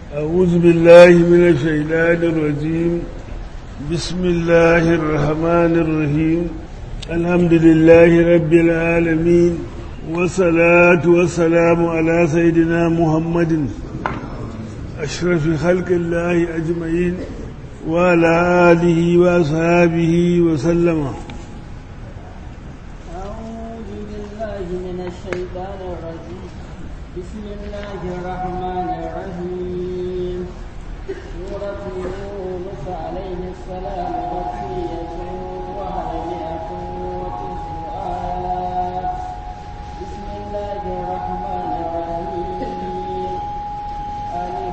أعوذ بالله من الشيطان الرجيم بسم الله الرحمن الرحيم الحمد لله رب العالمين والصلاة والسلام على سيدنا محمد أشرف خلق الله أجمعين وعلى آله وأصحابه وسلم أعوذ بالله من الشيطان الرجيم بسم الله الرحمن الرحيم سورة يونس عليه السلام مكية وهي وتسع آيات بسم الله الرحمن الرحيم ألف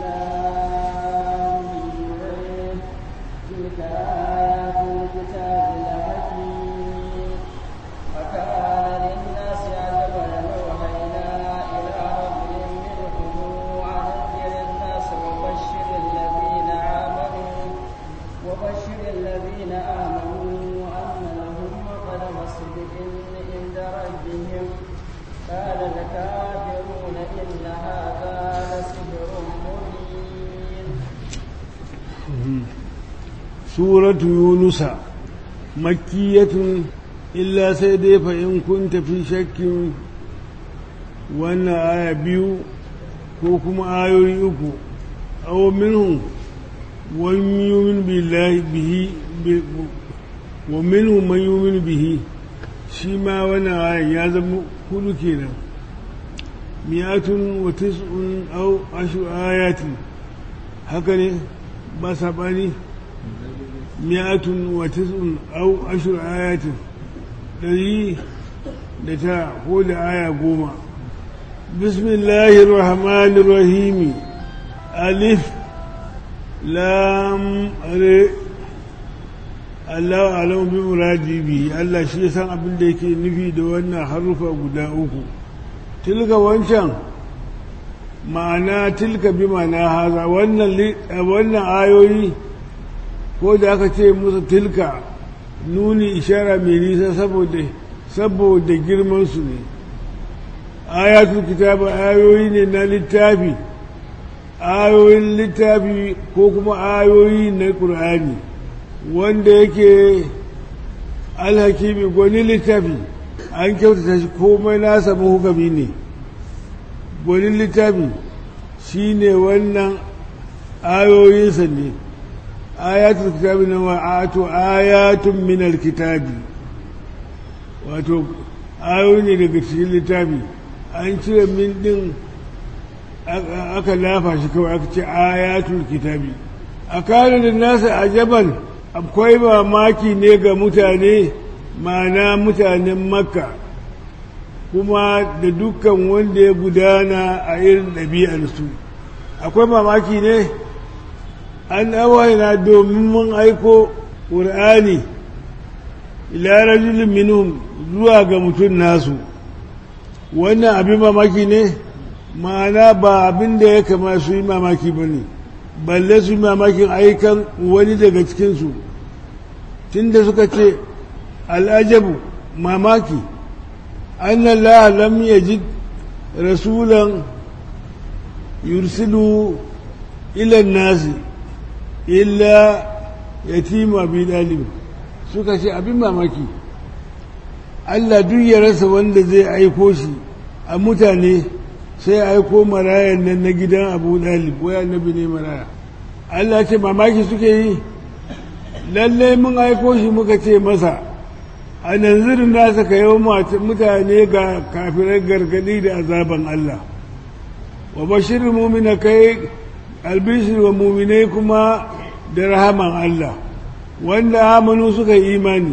لام ميم تلك آيات الكتاب الحكيم وكان للناس عجبا أوحينا إلى رجل منهم أن أنذر الناس وبشر الذين آمنوا وبشر الذين آمنوا أن لهم قدم صدق عند ربهم قال الكافرون إن هذا لسحر مبين سورة يونس مكية إلا سيدي فإن كنت في شك وأن آية بيو كوكما آية يوكو أو منهم ومن يؤمن بالله به ب- ومنهم من يؤمن به شيما وانا آية يازم كل كينا مئة وتسع أو عشر آيات هكذا بس أباني مئة وتسع أو عشر آيات الذي لتا قول آية قوما بسم الله الرحمن الرحيم ألف لام ر Allah alam bi muradi bi Allah shi ya san abin da yake nufi da wannan harufa guda uku tilka wancan ma'ana tilka bi ma'ana haza wannan li- wannan ayoyi ko da aka ce musu tilka nuni ishara mai nisa saboda saboda girman su ne ayatul kitab ayoyi ne na littafi ayoyin littafi ko kuma ayoyi na qur'ani wanda yake alhakimi gwani littafi an kyautata shi komai nasa mahukami ne gwani littafi shi ne wannan ayoyinsa ne ayatul kitabi na wa'ato ayatun minal kitabi wato ayoyi ne daga cikin littafi an cire min din aka lafa shi kawai aka ce ayatul kitabi a kare da nasa ajaban akwai mamaki ne ga mutane ma'ana mutanen makka kuma da dukkan wanda ya gudana a irin ɗabi'arsu akwai mamaki ne an awaina domin mun aiko ƙur'ani ila rajulun minhum zuwa ga mutum nasu wannan abin mamaki ne ma'ana ba abin da ya kama su yi mamaki ba ne balle su yi mamakin aikan wani daga cikinsu tunda suka ce al'ajabu mamaki annan lam yajid rasulan yursilu ilan nasi illa yatima bi dalib suka ce abin mamaki Allah duk ya rasa wanda zai aiko shi a mutane sai aiko marayan nan na gidan abu dalib wai annabi ne maraya Allah ce mamaki suke yi lallai mun aiko shi muka ce masa a nanzirin nasa ka yau mutane ga kafirar gargadi da azaban Allah wa bashirin mumina kai albishir wa muminai kuma da rahaman Allah wanda amanu suka yi imani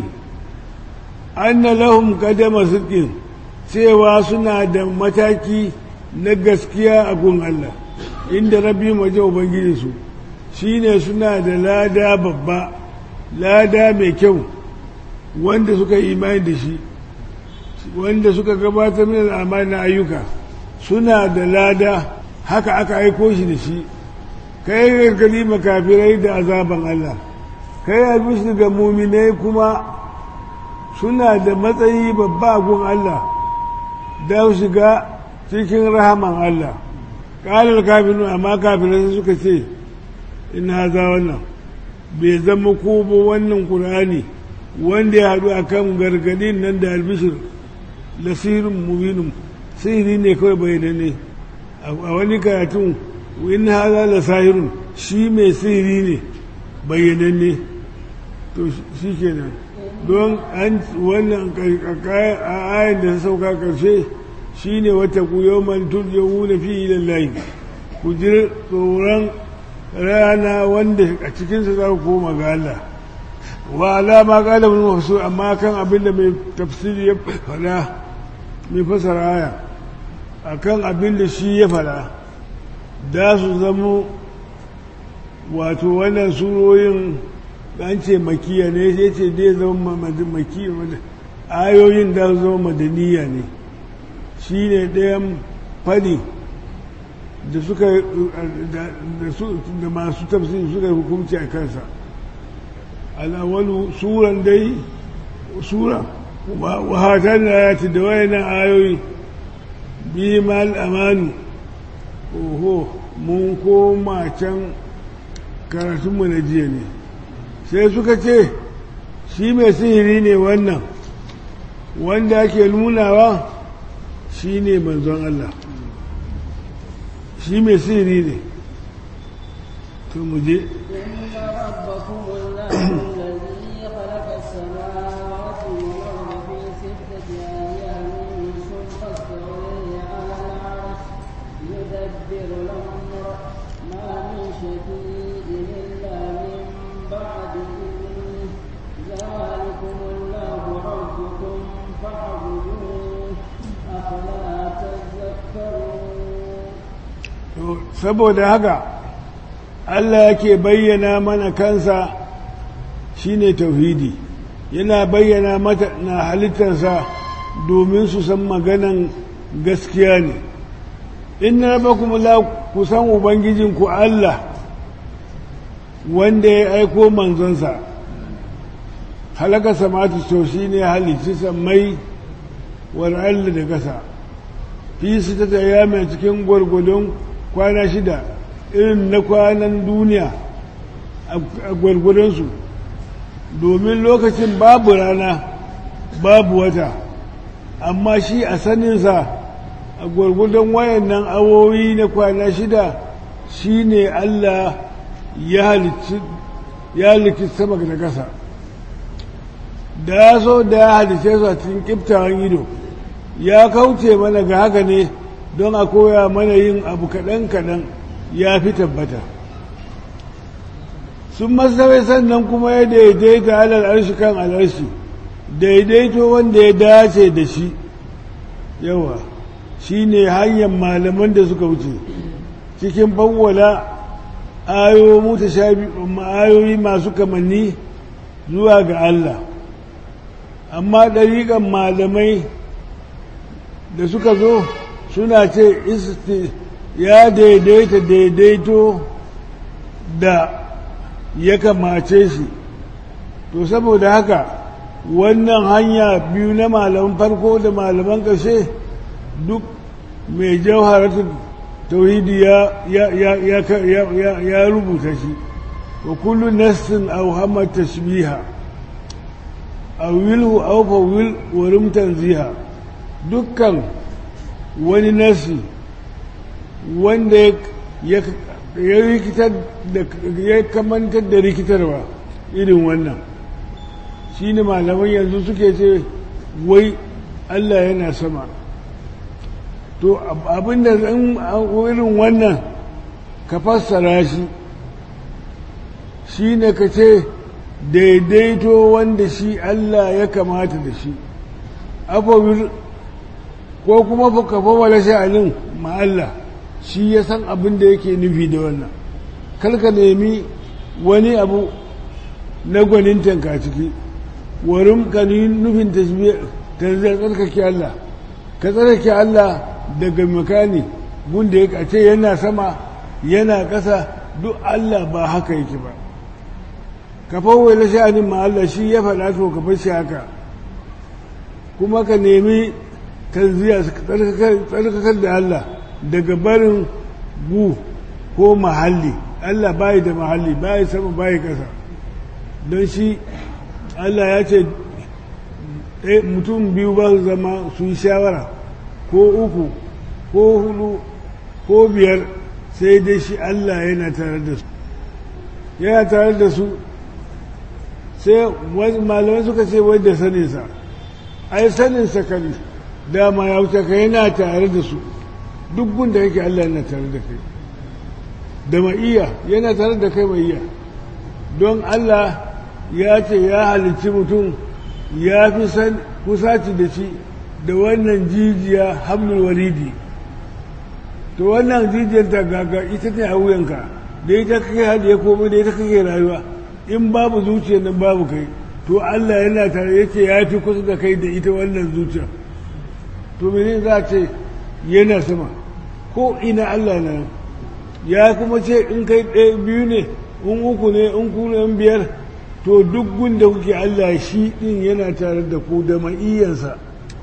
anna lahum kadama sidqin cewa suna da mataki na gaskiya a gun Allah inda rabbi maje ubangijinsu shine suna da lada babba lada mai kyau wanda suka yi imani da shi wanda suka gabatar min al'amari na ayyuka suna da lada haka aka aiko shi da shi kai gargadi makafirai da azaban Allah kai albishir ga muminai kuma suna da matsayi babba gun Allah da shiga cikin rahaman Allah ƙalar kafinu amma kafinan suka ce in haza wannan bai zama ko ba wannan ƙur'ani wanda ya haɗu a kan gargadin nan da albishir lasirin mubinin sihiri ne kawai bayyana ne a wani karatun in haza la sahirun shi mai sihiri ne bayyananne to shi kenan don an wannan a ayin da ta sauka ƙarshe shi ne wata ku yau man turjawu na fi lallahi ku ji tsoron rana wanda a cikinsa za ku koma ga Allah wa alama kala bin mafsu amma kan abin da mai tafsiri ya fada mai fasara aya akan abin da shi ya fada da su zamo wato wannan suroyin an ce makiya ne ya ce dai zama makiya ayoyin da su zama madaniya ne shi ne ɗayan fadi da suka da masu tafsiri suka hukunci a kansa al'awalu suran dai sura wahatan da ya ci da wayanan ayoyi bi mal amanu oho mun koma can karatunmu na jiya ne sai suka ce shi mai sihiri ne wannan wanda ake nunawa shi ne manzon Allah shi mai sihiri ne to mu je saboda haka Allah yake bayyana mana kansa shine tauhidi yana bayyana mata na halittarsa domin su san maganan gaskiya ne in na kuma la ku san ubangijinku Allah wanda ya aiko manzonsa halaka samatu to shine halicci sammai wal da kasa fi su ta mai cikin gwargwadon kwana shida irin na kwanan duniya a gwargwadonsu domin lokacin babu rana babu wata amma shi a saninsa a gwargwadon wayannan awowi na kwana shida shi ne Allah ya halicci sama da ƙasa da ya so da ya halice su a cikin ƙiftawan ido ya kauce mana ga haka ne don a koya mana yin abu kaɗan-kaɗan ya fi tabbata sun masawai sannan kuma ya daidaita alal arshi kan al'arshi daidaito wanda ya dace da shi yawa shi ne hanyar malaman da suka wuce cikin bawwala ayoyi masu kamanni zuwa ga Allah amma ɗariƙan malamai da suka zo suna ce ya daidaita daidaito da ya kamace shi to saboda haka wannan hanya biyu na malaman farko da malaman ƙashe duk mai jauharatun tauhidi ya rubuta shi wa kullu nassin aw hamma tashbiha aw wilhu aw fawil wa rumtan ziha dukkan wani nasi wanda ya rikitar da ya kamantar da rikitarwa irin wannan shi ne malaman yanzu suke ce wai Allah yana sama to abinda irin wannan ka fassara shi shi ne ka ce daidaito wanda shi Allah ya kamata da shi afawir ko kuma ka fawala sha'anin ma Allah shi ya san abin da yake nufi da wannan kalka nemi wani abu na gwanin tanka ciki warin ka nufin tanziyar tsarkake Allah ka tsarkake Allah daga makani gunda ya ce yana sama yana ƙasa duk Allah ba haka yake ba ka fawwala sha'anin ma Allah shi ya faɗa to ka bar shi haka kuma ka nemi tanziya tsarkakar da Allah daga barin gu ko mahalli Allah bai da mahalli bai sama bai kasa don shi Allah ya ce mutum biyu ba su zama su yi shawara ko uku ko hudu ko biyar sai dai shi Allah yana tare da su yana tare da su sai malamai suka ce wai da saninsa ai saninsa kan dama ya wuce ka yana tare da su duk gunda yake Allah yana tare da kai da ma'iya yana tare da kai ma'iya don Allah ya ce ya halicci mutum ya fi san kusaci da shi da wannan jijiya hamlul waridi to wannan jijiyar ta gaga ita ne a wuyanka da ita kake hadiye komai da ita kake rayuwa in babu zuciyar nan babu kai to Allah yana tare yake ya fi kusa da kai da ita wannan zuciya to mene za a ce yana sama ko ina Allah na ya kuma ce in kai ɗaya biyu ne in uku ne in ku ne in biyar to duk gunda kuke Allah shi ɗin yana tare da ku da ma'iyyansa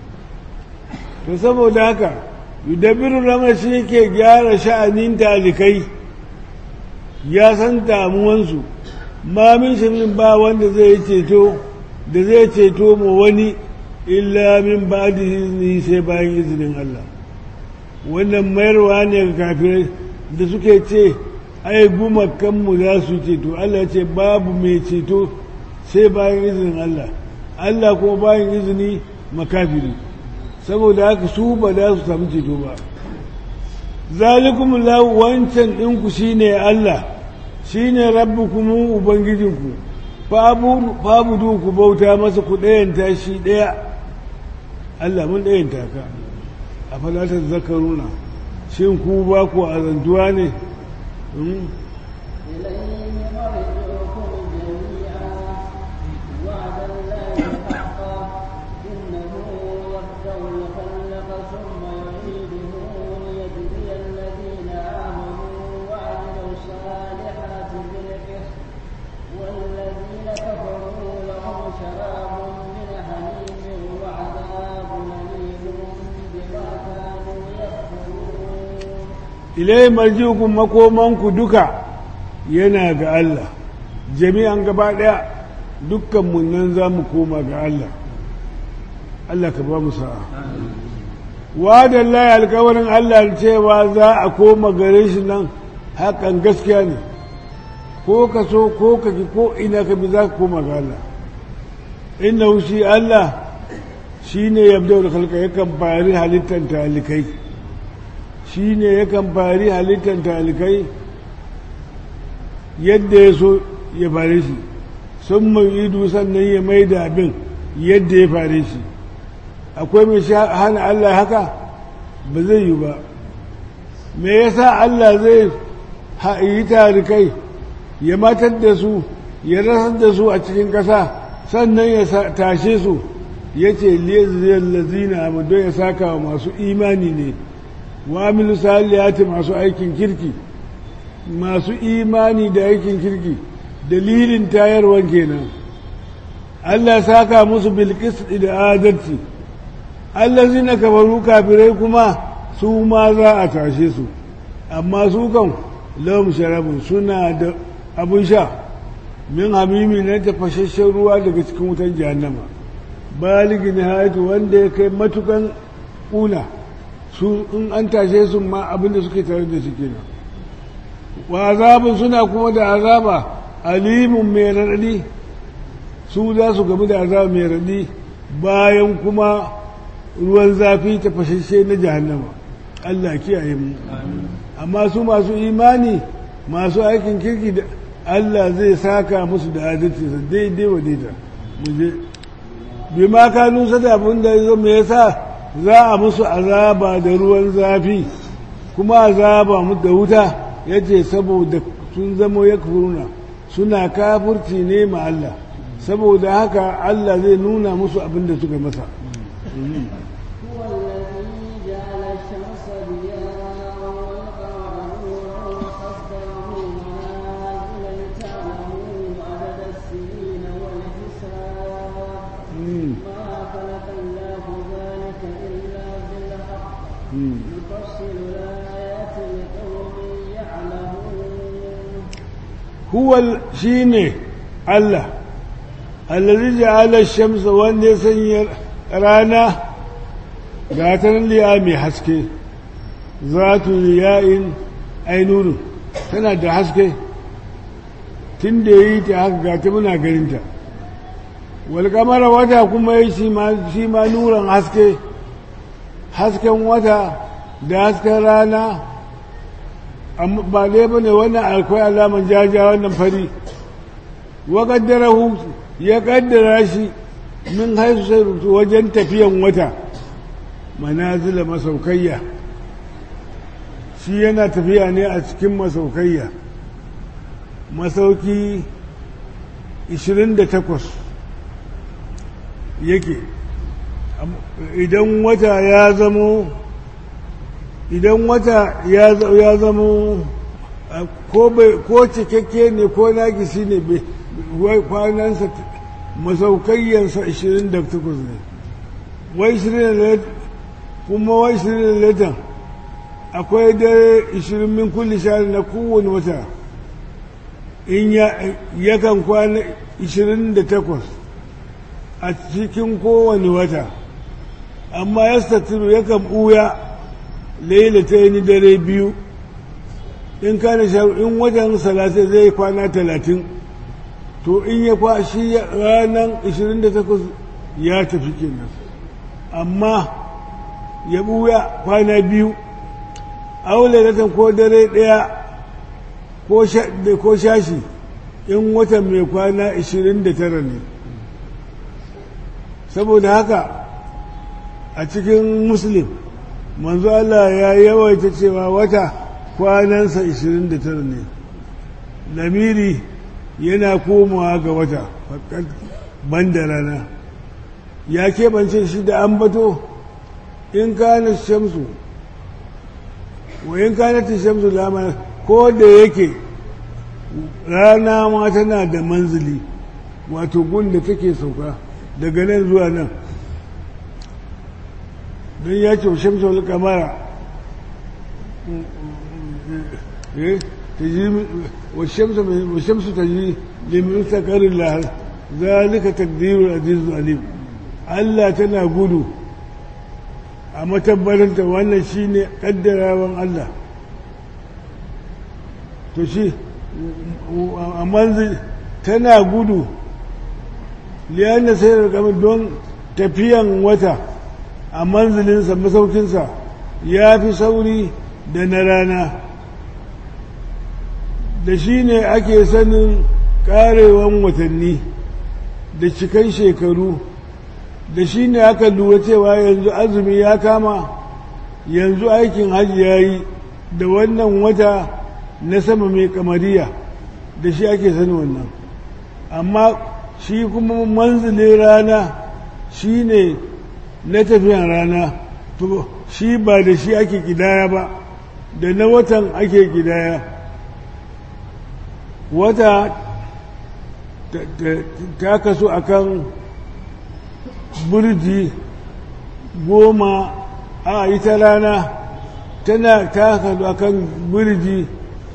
to saboda haka yudabiru lamar shi yake gyara sha'anin talikai ya san damuwansu ma min shirin ba wanda zai ceto da zai ceto ma wani illa min ba da izini sai bayan izinin Allah wannan mayarwa ne ga kafirai da suke ce ai gumakanmu za su ceto Allah ce babu mai ceto sai bayan izinin Allah Allah kuma bayan izini makafiri saboda haka su ba za su samu ceto ba zalikum lahu wancan ɗinku shine Allah shine rabbukum ubangijinku fabudu ku bauta masa ku ɗayanta shi ɗaya Allah mun ɗayanta ka a falatar zakaruna shin ku ba ku azantuwa ne ilai marjiukun makomanku duka yana ga Allah jami'an gaba ɗaya dukkan nan za mu koma ga Allah Allah ka ba mu sa'a wadan laye alkawarin Allah cewa za a koma gare shi nan hakan gaskiya ne ko ka so ko ka ki ko ina ka bi za ka koma ga Allah inna shi Allah shi ne yabda da kalka yakan bari halittar talikai shi ne yakan fari halittar talikai yadda ya so ya fare shi sun mai idu sannan ya mai da abin yadda ya fare shi akwai mai hana Allah haka ba zai yi ba me yasa Allah zai yi tarikai ya matar da su ya rasar da su a cikin ƙasa sannan ya tashe su ya ce liyar lazina don ya saka wa masu imani ne wamilu saliyati masu aikin kirki masu imani da aikin kirki dalilin tayarwan kenan Allah saka musu bilkis da adalci allazina kafaru kafirai kuma su ma za a tashe su amma su kan lahum sharabun suna da abun sha min hamimi na tafashashen ruwa daga cikin wutan jahannama baligi nihayatu wanda ya kai matukan ƙuna su in an tashe su ma abinda suke tare da shi kenan wa azabun suna kuma da azaba alimun mai raɗaɗi su za su gamu da azaba mai raɗaɗi bayan kuma ruwan zafi ta fashashe na jahannama Allah kiyaye mu amma su masu imani masu aikin kirki da Allah zai saka musu da adalci sa daidai wa daida mu je bi ma kanu sada abin da yazo me yasa za a musu azaba da ruwan zafi kuma azaba mu da wuta yace saboda sun zamo yakfuruna suna kafirci ne ma Allah saboda haka Allah zai nuna musu abin da suka masa يفصل الآيات لقوم huwal shi ne Allah allazi ja'ala shamsa wanda ya sanya rana ga ta liya mai haske zatu liya'in ainunu tana da haske tun da yi ta haka ga ta muna ganinta wal kamara wata kuma yi shi ma nuran haske hasken wata da hasken rana ba dai ba ne wannan akwai alaman jaja wannan fari wa kaddarahu ya kaddara shi min haisu sai rubutu wajen tafiyan wata manazila masaukayya shi yana tafiya ne a cikin masaukayya masauki 28 yake idan wata ya zamo idan wata ya zamo ko cikakke ne ko nagisi ne kwanansa masaukayyansa 28 ne wai 20 kuma wai 20 latan akwai dare 20 min kulli shari na kowane wata in yakan kwana 28 a cikin kowane wata amma ya statiru yakan ɓuya lailata yi dare biyu in kana in wajen salatai zai kwana talatin to in ya kwashi ranar 28 ya tafi kenan amma ya ɓuya kwana biyu aule ko dare ɗaya ko shashi in watan mai kwana 29 ne saboda haka a cikin muslim manzo Allah ya yawaita cewa wata kwanansa 29 ne lamiri yana komawa ga wata ban da rana ya keɓance shi da ambato in kana shamsu wa in kana shamsu lama ko da yake rana ma tana da manzili wato gun da take sauka daga nan zuwa nan don ya ce shamsu wal kamara والشمس تجري لمستقر الله ذلك تقدير العزيز العليم Allah tana gudu a matabbaranta wannan shine kaddarawan Allah to shi a manzil tana gudu liyan sayar kamar don tafiyan wata a manzilinsa masaukinsa ya fi sauri da na rana da shi ne ake sanin karewan watanni da cikan shekaru da shi ne aka lura cewa yanzu azumi ya kama yanzu aikin hajji ya yi da wannan wata na sama mai kamariya da shi ake sanin wannan amma shi kuma manzilin rana shi ne na tafiyan rana to shi ba da shi ake kidaya ba da na watan ake kidaya wata ta kasu akan burji goma a ita rana tana ta kasu akan burji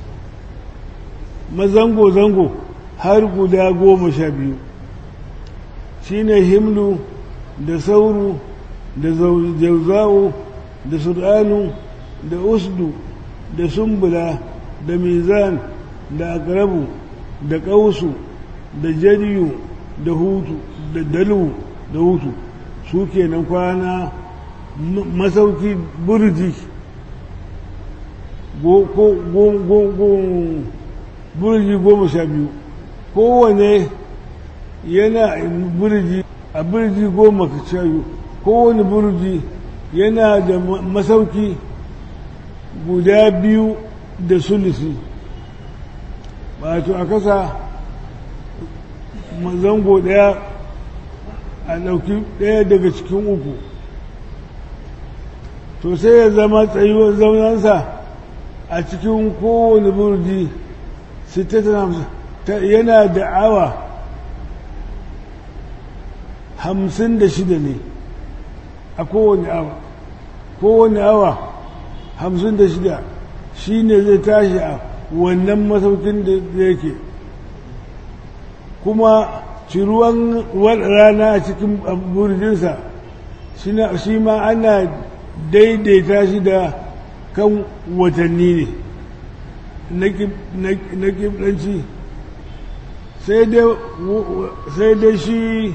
mazango-zango har guda goma sha biyu shine himlu da sauru da jauza'u da sur'anu da usdu da sumbula da mizan da akrabu da ƙausu da jariyu da hutu da dalu da hutu su kenan kwana masauki burji burji goma sha biyu kowane yana burji a burji goma sha biyu kowane burji yana da masauki guda biyu da sulusi wato a kasa zango daya a ɗauki ɗaya daga cikin uku to sai ya zama tsayuwar zaunansa a cikin kowane burji yana da awa hamsin da shida ne a kowane awa kowane awa hamsin da shida shi ne zai tashi a wannan masaukin da yake kuma ciruwan rana a cikin burjinsa shi ma ana daidaita shi da kan watanni ne na kiblanci sai dai shi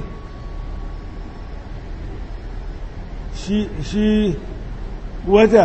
shi wata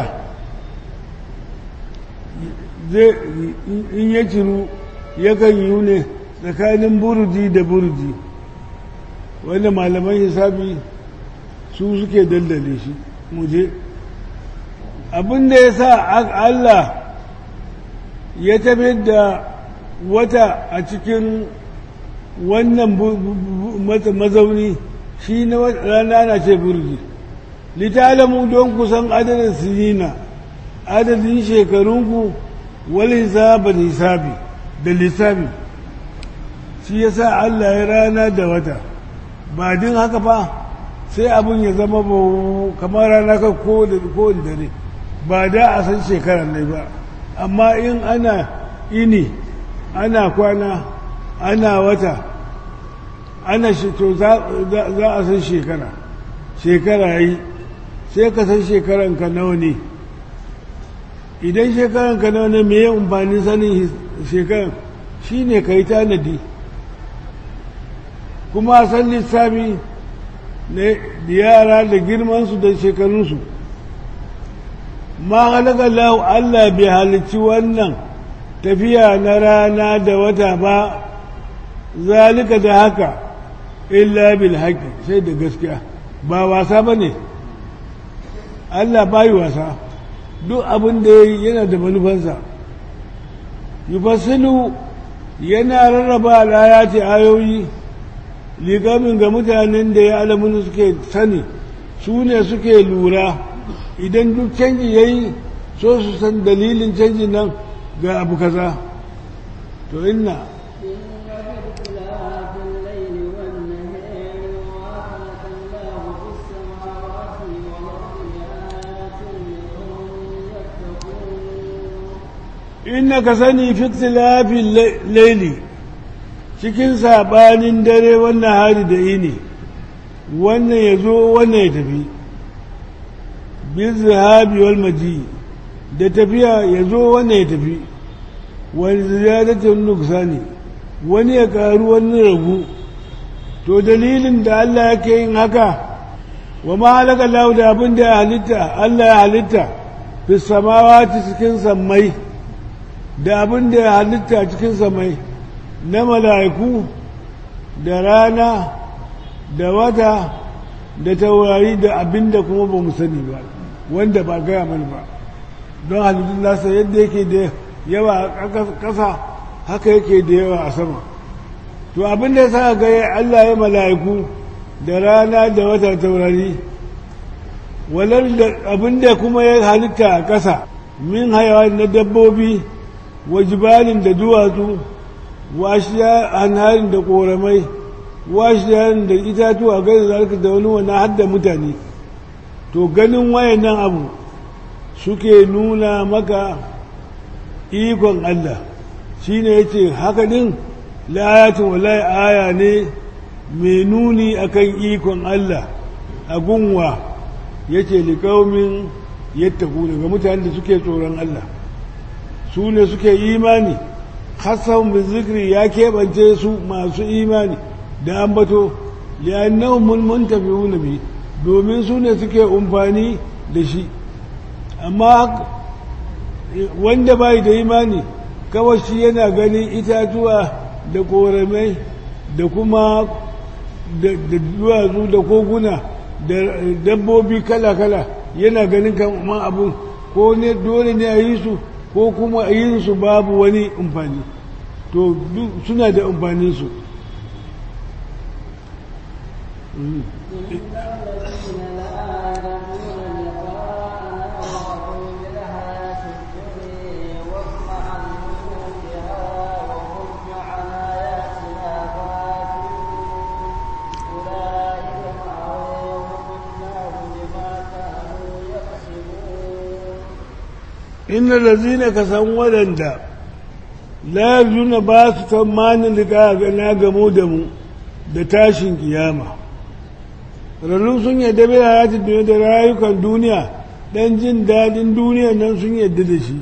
in ya ciru yakan yi ne tsakanin burji da burji wanda malaman hisabi su suke daldale shi muje abinda ya sa Allah ya tafi da wata a cikin wannan mazauni shi na rana na ce burji litalamu don kusan adadin sinina adadin shekarunku wal hisabar hisabi da lissafi shi ya sa Allah ya rana da wata ba din haka ba sai abin ya zama ba kamar rana ka ko da dare ba da a san shekarar ne ba amma in ana ini ana kwana ana wata ana to za a san shekara shekara yi sai ka san shekaranka nawa ne idan shekaranka nawa ne mai amfanin sanin shekaran shi ne ka yi tanadi kuma san lissafi da yara da girmansu da shekarunsu ma halaka lahu Allah bai halicci wannan tafiya na rana da wata ba zalika da haka illa bil haƙi sai da gaskiya ba wasa ba ne Allah bayi wasa duk abin da yana da manufansa yufassilu yana rarraba alayati ayoyi ligamin ga mutanen da ya alamun suke sani su ne suke lura idan duk canji ya yi so su san dalilin canji nan ga abu kaza to inna inna ka sani fiktilafin laili cikin saɓanin dare wannan hari da ini wannan ya zo wannan ya tafi bin zahabi wal maji da tafiya ya zo wannan ya tafi wani ziyadatin nuksani wani ya karu wani ragu to dalilin da Allah yake yin haka wa ma halaka lahu da abin da ya halitta Allah ya halitta fi samawati cikin sammai da abin da ya halitta cikin samai na mala'iku da rana da wata da taurari da abin da kuma ba mu sani ba wanda ba gaya mana ba don halittun nasa yadda yake da yawa a ƙasa haka yake da yawa a sama to abin da ya sa ga Allah ya mala'iku da rana da wata taurari walar da abin da kuma ya halitta a ƙasa min hayawa na dabbobi wa jibalin da duwatsu wa shiya anharin da koramai wa shiya da itatuwa gani zalika da wani wani hadda mutane to ganin wayannan abu suke nuna maka ikon Allah shine yace haka din la'ayatin wallahi aya ne mai nuni akan ikon Allah a gunwa yace liqaumin yattaku daga mutanen da suke tsoron Allah su ne suke imani hassan bin zikri ya keɓance su masu imani da ambato li'annahum mun tafi bi domin su ne suke umfani da shi amma wanda bai da imani kawai shi yana ganin itatuwa da koramai da kuma da duwatsu da koguna da dabbobi kala-kala yana ganin kamar abun ko ne dole ne a yi su ko kuma yin su babu wani amfani to suna da amfanin su inna lazina ka san waɗanda la yarjuna ba su tsammanin da na gamo da mu da tashin kiyama rarrun sun yadda bai hayatun duniya da rayukan duniya dan jin daɗin duniya nan sun yadda da shi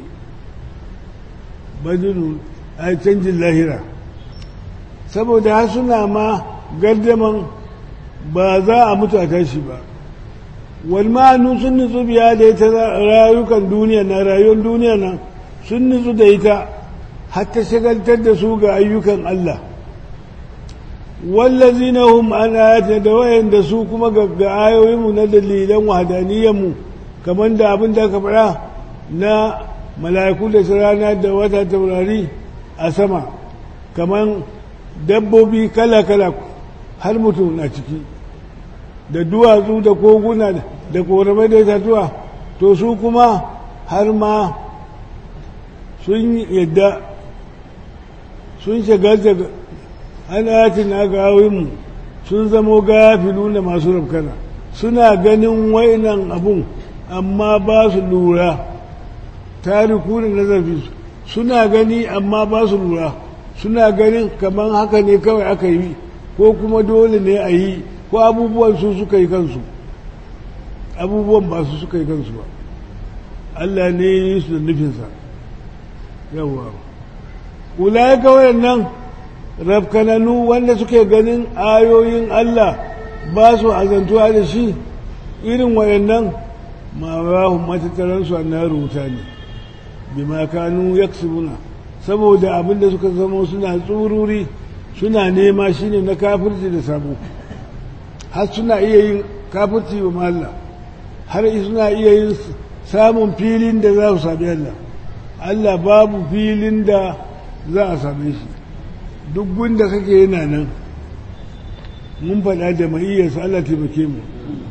badinu a canjin lahira saboda har suna ma gardaman ba za a mutu a tashi ba wal ma'anu sun nutsu biya da ita rayukan duniya na rayuwar duniya nan sun nutsu da ita har ta shagaltar da su ga ayyukan Allah wallazina hum an ayatina da wayanda su kuma ga ayoyinmu na dalilan wahdaniyanmu kamar da abin da aka faɗa na mala'iku da rana da wata taurari a sama kamar dabbobi kala-kala har mutum na ciki da duwatsu da koguna da koramai da itatuwa to su kuma har ma sun yadda sun shagalta an ayatin na gawinmu sun zamo gafilu da masu rafkana suna ganin wainan abun amma ba su lura tariku da nazarfi suna gani amma ba su lura suna ganin kamar haka ne kawai aka yi ko kuma dole ne a yi ko abubuwan su suka yi kansu abubuwan ba su suka yi kansu ba Allah ne ya yi su da nufinsa yawwa ulai kawai nan rafkananu wanda suke ganin ayoyin Allah ba su azantuwa da shi irin wayannan ma rahun matattaransu a na rubuta ne bima kanu yaksubuna saboda abinda suka zama suna tsururi suna nema shine na kafirci da sabo har suna iya yin kafirci wa Allah har suna iya yin samun filin da za su sami Allah Allah babu filin da za a same shi duk gunda kake yana nan mun faɗa da ma'iyyarsa Allah taimake mu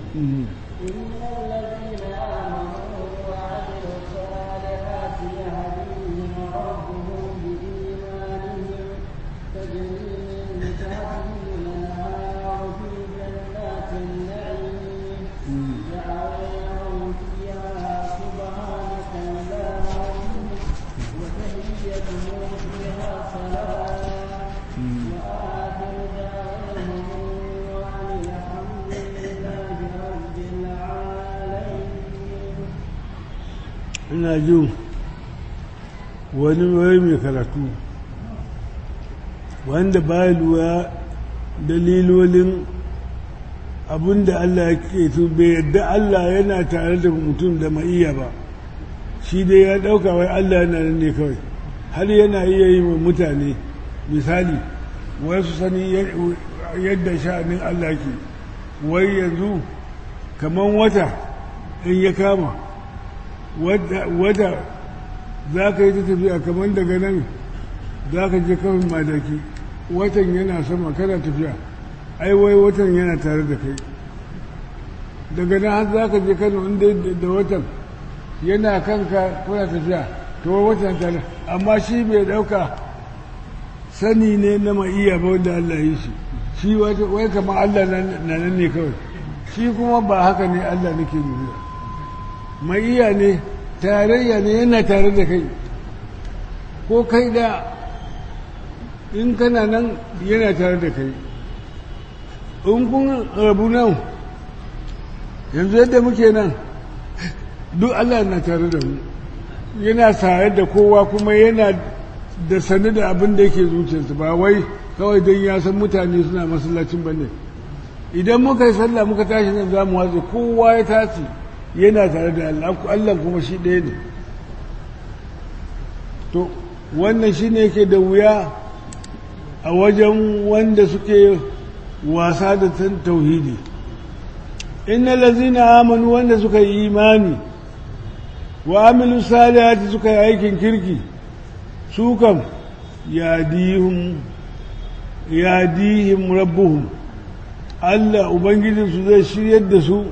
ina jin wani wai mai karatu wanda ba lura dalilolin abinda Allah ya ke su bai yadda Allah yana tare da mutum da ma'iyya ba shi dai ya ɗauka wai Allah yana nan ne kawai har yana iya yi wa mutane misali wai su sani yadda sha'anin Allah ke wai yanzu kamar wata in ya kama wata za ka yi ta tafiya kamar daga nan za ka je kawai madaki watan yana sama kana tafiya ai wai watan yana tare da kai daga nan har za ka je kano inda da watan yana kanka kuna tafiya to watan tare amma shi bai dauka sani ne na ma'iya ba wanda Allah yi shi shi wai kamar Allah na nan ne kawai shi kuma ba haka ne Allah nake nuna ma'iya ne tarayya ne yana tare da kai ko kai da in kana nan yana tare da kai in kun rabu nan yanzu yadda muke nan duk Allah na tare da mu yana sayar da kowa kuma yana da sani da abin da yake zuciyarsa ba wai kawai don ya san mutane suna masallacin ba ne idan muka yi sallah muka tashi nan za mu watsa kowa ya tashi yana tare da Allah Allah kuma shi ɗaya ne to wannan shi ne yake da wuya a wajen wanda suke wasa da tauhidi inna lazina amanu wanda suka yi imani wa amilu salihati suka yi aikin kirki su kam yadihum yadihim rabbuhum Allah ubangijinsu zai shiryar da su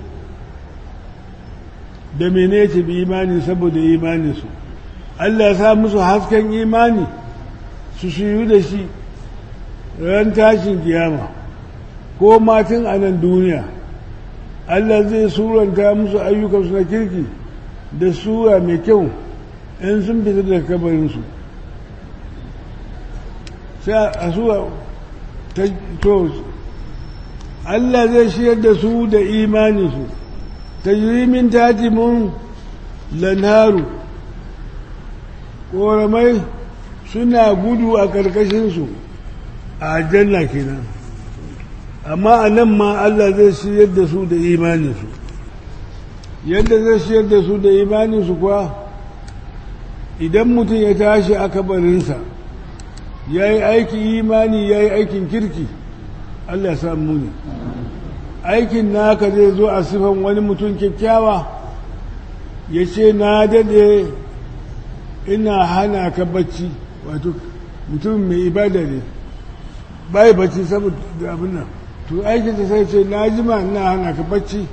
da mene ce bi imani saboda imaninsu Allah ya sa musu hasken imani su shiru da shi ran tashin kiyama ko matin a nan duniya Allah zai suranta musu ayyukansu na kirki da sura mai kyau in sun fita daga kabarinsu sai a su to Allah zai shiyar da su da imaninsu ta min tatimun lanharu ƙoramai suna gudu a ƙarƙashinsu a janna kenan amma a nan ma Allah zai shiyar da su da imaninsu yadda zai shiyar da su da imaninsu kuwa idan mutum ya tashi a kabarinsa ya yi aiki imani ya yi aikin kirki Allah ya samu ne aikin naka zai zo a sifan wani mutum kyakkyawa ya ce na dade ina hana ka bacci wato mutum mai ibada ne bai bacci saboda abin nan to aikin ta sai ce na jima ina hana ka bacci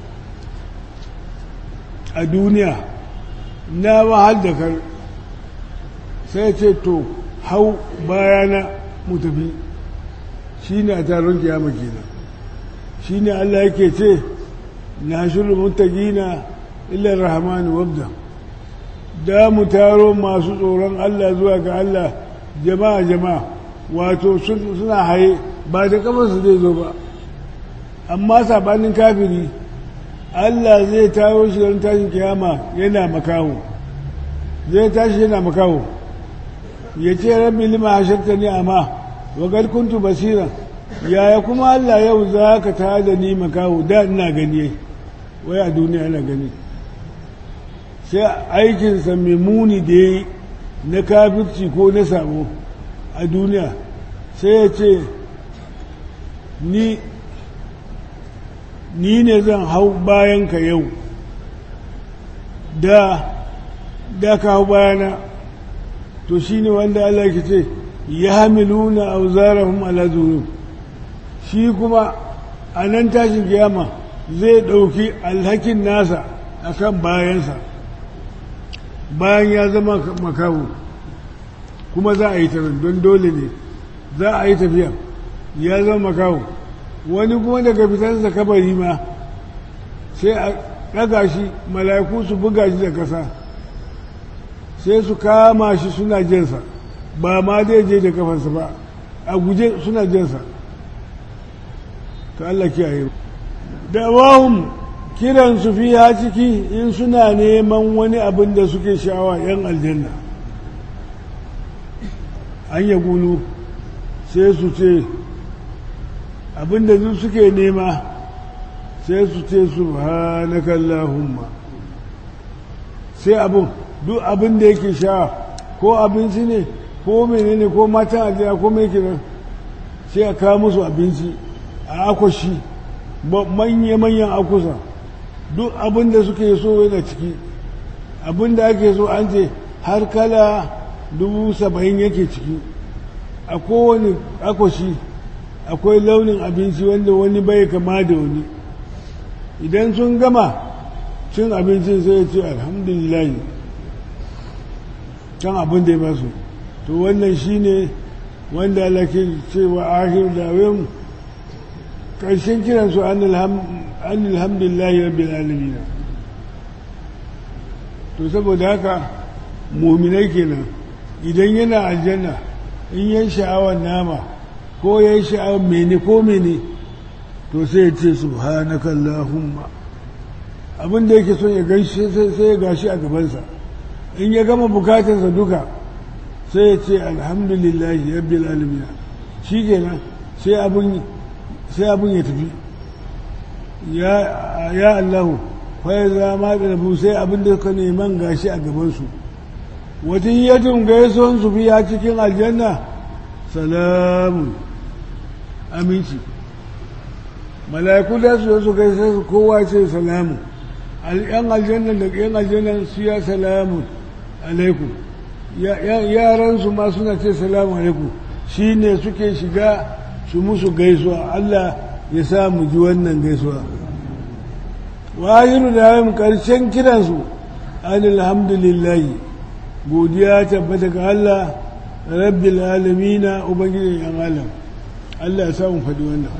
a duniya na wahal da kar sai ce to hau bayana mu tafi shi ne a taron kiyama kenan shi ne Allah yake ce na shirin mutagina illar rahmanu wabda da mu taro masu tsoron Allah zuwa ga Allah jama'a jama'a wato suna haye ba da kamarsu zai zo ba amma sabanin kafiri Allah zai taro shi don tashin kiyama yana makaho zai tashi yana makaho ya ce rabbi lima hasharta ni amma wa qad kuntu basira yaya kuma Allah yau za ka ta da ni makaho da ina gani wai a duniya ina gani sai aikinsa mai muni da ya na kafirci ko na sabo a duniya sai ya ce ni ni ne zan hau bayan ka yau da da ka hau bayana to shi ne wanda Allah ke ce ya hamiluna auzarahum ala zuhur shi kuma a nan tashin kiyama zai ɗauki alhakin nasa a kan bayansa bayan ya zama makaho kuma za a yi tafiya don dole ne za a yi tafiya ya zama makaho wani kuma daga fitansa kabari ma sai a ɗaga shi mala'iku su buga shi da ƙasa sai su kama shi suna jinsa ba ma zai je da kafansa ba a guje suna jinsa ta Allah kiyaye da wahum kiran su fi ha ciki in suna neman wani abin da suke sha'awa yan aljanna an ya gulu sai su ce abin da su suke nema sai su ce subhanakallahumma sai abin duk abin da yake sha ko abinci ne ko menene ko matan ajiya ko mai kiran sai a kawo musu abinci a akwashi manya-manyan akusa duk abin da suke so yana ciki abin da ake so an ce har kala dubu saba'in yake ciki a kowane akwashi akwai launin abinci wanda wani bai kama da wani idan sun gama cin abincin sai ya ce alhamdulillah can abin da ya basu to wannan shine wanda Allah ke cewa ahir dawin ƙarshen kiransu an alhamdulillahi rabbil alamin to saboda haka muminai kenan idan yana aljanna in yan sha'awar nama ko yan sha'awar mene ko mene to sai ya ce subhanaka allahumma abin da yake son ya gaishe sai ya gashi a gabansa in ya gama bukatarsa duka sai ya ce alhamdulillahi rabbil alamin shi kenan sai abin sai abin ya tafi ya Allahu fai za ma rabu sai abin da suka neman gashi a gabansu wata yadda gaison su biya cikin aljanna salamun aminci mala'iku da su su gaisa su kowa ce salamun yan aljanna da yan aljanna su ya salamun alaikum yaransu ma suna ce salamun alaikum shi ne suke shiga su musu gaisuwa Allah ya sa mu ji wannan gaisuwa wahiru da yin ƙarshen kiransu an alhamdulillahi godiya tabbata ga Allah rabbil alamina ubangijin yan alam Allah ya samu faɗi wannan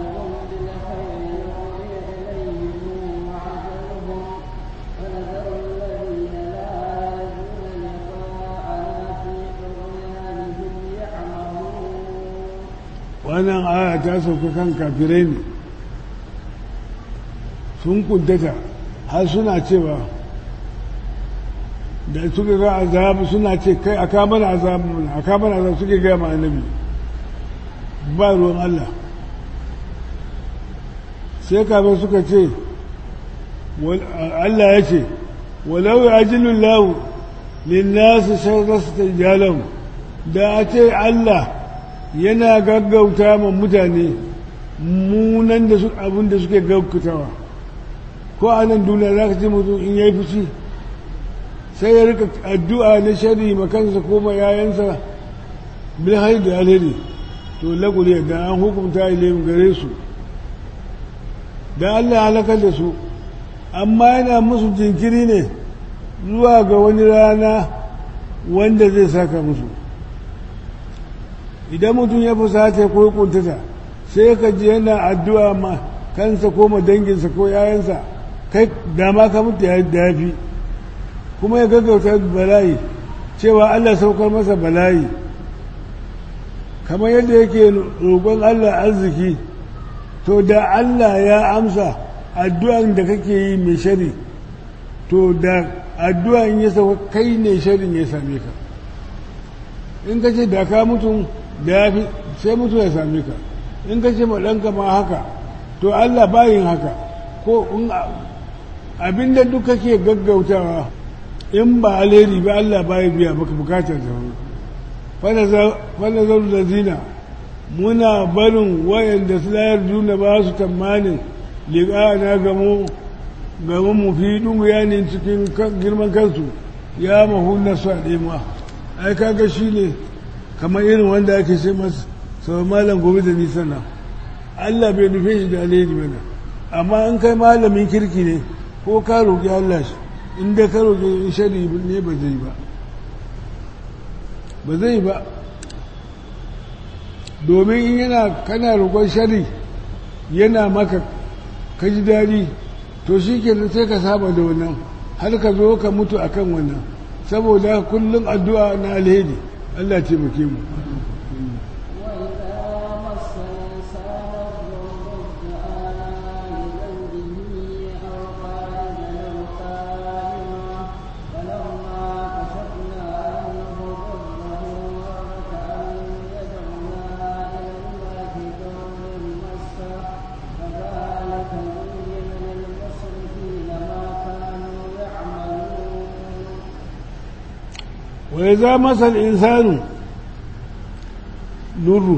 ونذر wannan aya ta sauka kan kafirai ne sun kuntata har suna cewa da suka ga azabu suna ce kai a kamar azabu a kamar azabu suke gaya ma annabi ba ruwan Allah sai kafin suka ce Allah ya ce walau ya ajilun lahu linnasu sharrasu ta da a ce Allah yana gaggauta ma mutane munan da abin da suke gaggautawa ko a nan duniya za ka ce mutum in ya yi fushi sai ya rika addu'a na shari makansa ko ma yayansa bil haidu alheri to laguri da an hukunta ilayhim gare su da Allah halakar da su amma yana musu jinkiri ne zuwa ga wani rana wanda zai saka musu idan mutum ya fusata ko kuntata sai ka ji yana addu'a ma kansa ko ma danginsa ko yayansa kai dama ka mutu ya dafi kuma ya gaggauta bala'i cewa Allah saukar masa bala'i kamar yadda yake roƙon Allah arziki to da Allah ya amsa addu'an da kake yi mai shari to da addu'an ya sauka kai ne sharin ya same ka in ka ce da ka mutum da ya fi sai mutu ya same ka in ka ce ɗanka ma haka to Allah bayin haka ko abinda duk kake gaggautawa in ba alheri ba Allah baya biya maka bukatar ta fanazar da zina muna barin wayanda su layar juna ba su tamanin liƙa na gamo gamo mu fi dungu yanin cikin girman kansu ya mahu na su a ɗema ai kaga shi ne kamar irin wanda ake ce masu sau malam gobe da nisan nan Allah bai nufe shi da alheri mana amma in kai malamin kirki ne ko ka roƙi Allah shi inda ka roƙi shari ne ba zai ba ba zai ba domin in yana kana roƙon shari yana maka ka ji daɗi to shi ke sai ka saba da wannan har ka zo ka mutu a kan wannan saboda kullum addu'a na alheri Allah taimake mu وإذا مس الإنسان ضر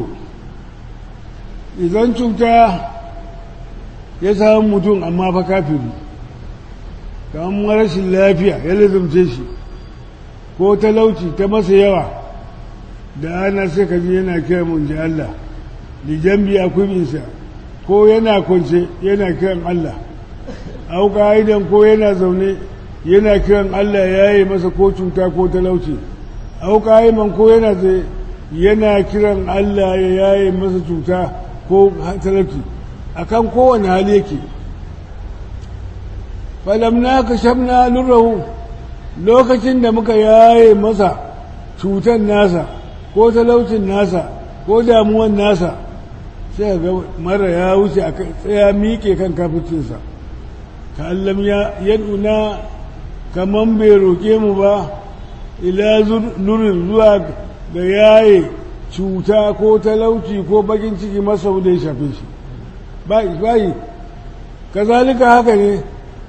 idan cuta ya samu mutum amma fa kafiri kamar rashin lafiya ya lizumce shi ko talauci ta masa yawa da ana sai ka ji yana kira mun ji Allah lijambi a kubinsa ko yana kwance yana kiran Allah auka idan ko yana zaune yana kiran Allah ya yi masa ko cuta ko talauci auka man ko yana zai yana kiran Allah ya yaye masa cuta ko talauci akan kowane hali yake falamna ka shamna lurahu lokacin da muka yaye masa cutan nasa ko talaucin nasa ko damuwan nasa sai ga mara ya wuce a tsaya miƙe kan kaficinsa ka allam ya yaduna kaman bai roƙe mu ba ila nurin zuwa ga yaye cuta ko talauci ko bakin ciki masa da ya shafe shi bayi kazalika haka ne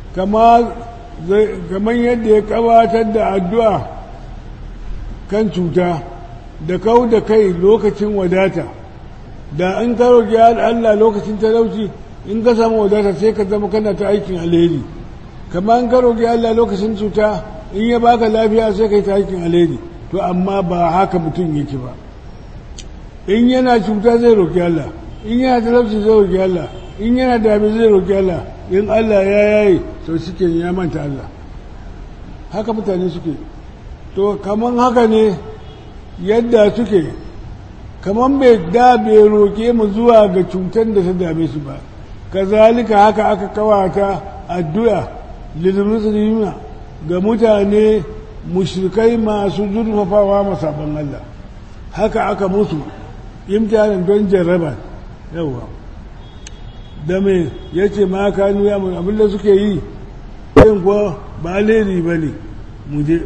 kamar yadda ya kabatar da addu'a kan cuta da kau da kai lokacin wadata da in ka roƙi Allah lokacin talauci in ka samu wadata sai ka zama kana ta aikin alheri kamar in ka roƙi Allah lokacin cuta in ya baka lafiya sai ka yi ta aikin alheri to amma ba haka mutum yake ba in yana cuta zai roƙi Allah in yana talauci zai roƙi Allah in yana dami zai roƙi Allah in Allah ya yayi to suke ya manta Allah haka mutane suke to kaman haka ne yadda suke kaman bai da bai roƙe mu zuwa ga cutar da ta dame su ba kazalika haka aka kawata addu'a lilmuslimina ga mutane mushrikai masu zurfafawa masabban Allah haka aka musu imtihanin don jarraba yawa da mai ya ce ma kanu ya mun abinda suke yi yin kuwa ba alheri ba ne mu je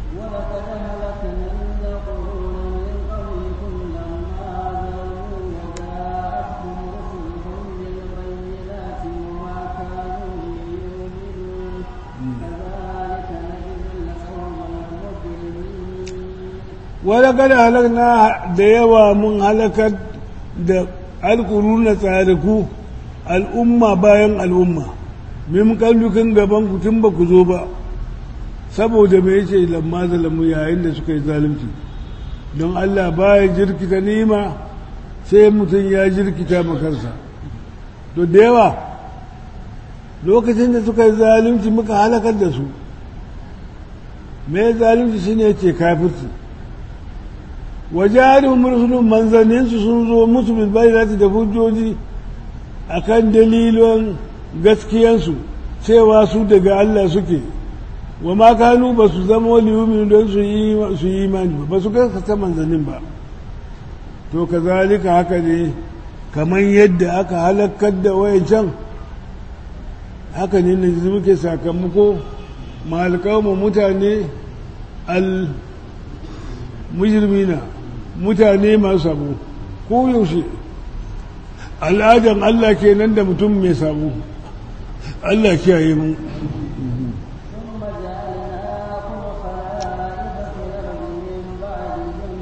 ولقد أهلكنا ولقد هلكنا قرونا من قبلكم لما ظلموا وجاءتهم رسلهم بالبينات وما كانوا ليؤمنوا da yawa mun halakar da alƙuruna tsariku al'umma bayan al'umma min kallukan gaban ku tun ba ku zo ba saboda mai yace lamma zalamu yayin da suka yi zalunci don Allah baya jirkita nima sai mutum ya jirkita makarsa to da yawa lokacin da suka yi zalunci muka halakar da su mai zalunci shine yace kafirci wajarin mursulun manzanninsu sun zo musu bilbayyana da hujjoji akan dalilon gaskiyansu cewa su daga Allah suke wa ma kanu ba su zama waliyumin don su yi imani ba ba su gaskata manzannin ba to kazalika haka ne kamar yadda aka halakar da wayancan haka ne na muke sakamako mahalkawa mutane al mujrimina mutane masu sabo ko yaushe al'adan Allah kenan da mutum mai sabo Allah kiyaye mu ثم جعلناكم خلائف في الأرض من بعدهم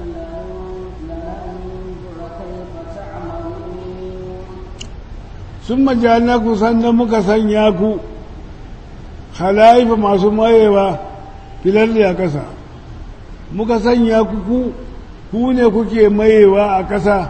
لننظر كيف تعملون sun majana ku sannan muka sanya ku halaifa masu mayewa filar da ƙasa muka sanya ku ku ku ne kuke mayewa a ƙasa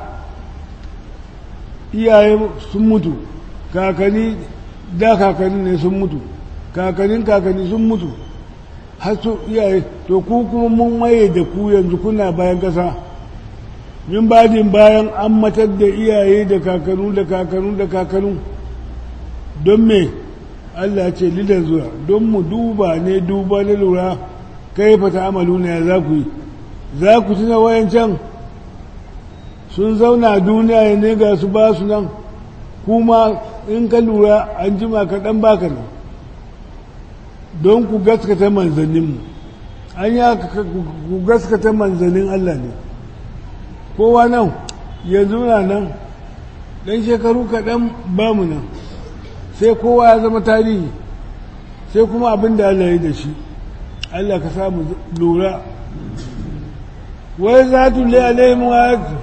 iyaye sun mutu kakanni da kakanni ne sun mutu kakannin kakanni sun mutu har su iyaye to ku kuma mun maye da ku yanzu kuna bayan ƙasa min badin bayan an matar da iyaye da kakanu da kakanu da kakanu don me Allah ce lidan zuwa don mu duba ne duba na lura kai fata amalu na ya za ku yi za ku tuna wayancan sun zauna duniya ne ga su ba su nan kuma in ka lura an jima kaɗan baka nan don ku gaskata manzanninmu an yi ku gaskata manzannin Allah ne kowa nan yanzu na nan ɗan shekaru kaɗan ba mu nan sai kowa ya zama tarihi sai kuma abin da Allah ya da shi Allah ka samu lura wai za tu le alaihim ayatu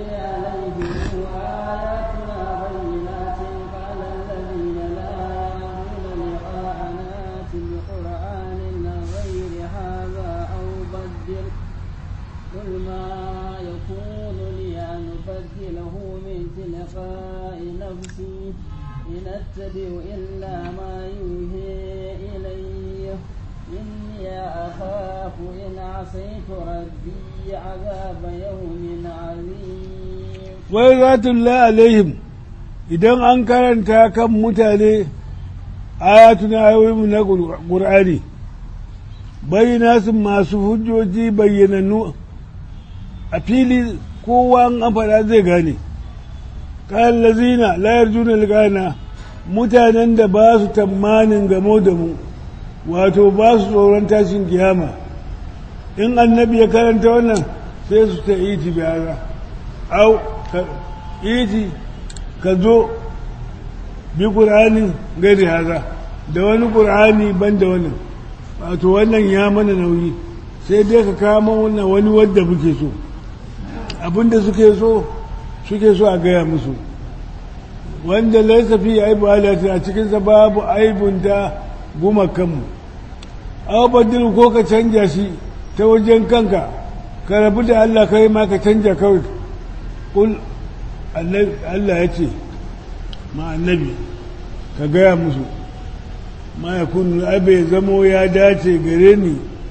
قل ما يكون لي أن أبدله من تلقاء نفسي إن أتبع إلا ما يوحي إلي إني أخاف إن عصيت ربي عذاب يوم عظيم wai za tu le alaihim idan an karanta kan mutane ayatuna ayoyinmu na ƙur'ani bayyana su masu hujjoji bayyanannu a fili kowa an faɗa zai gane kayan lazina layar juna ligana mutanen da ba su tamanin gamo da mu wato ba su tsoron tashin kiyama in annabi ya karanta wannan sai su ta iti biyara au ka iti ka zo bi ƙur'ani gari haza da wani ƙur'ani ban da wannan wato wannan ya mana nauyi sai dai ka kama wannan wani wadda muke so abinda suke so suke so a gaya musu wanda laisa fi aibu halatta a cikinsa babu aibunta gumakanmu abubuwan ko ka canja shi ta wajen kanka ka rabu da Allah kai ma ka canja kawai kul Allah ya ce ma annabi ka gaya musu ma ya kunu abe zamo ya dace gare ni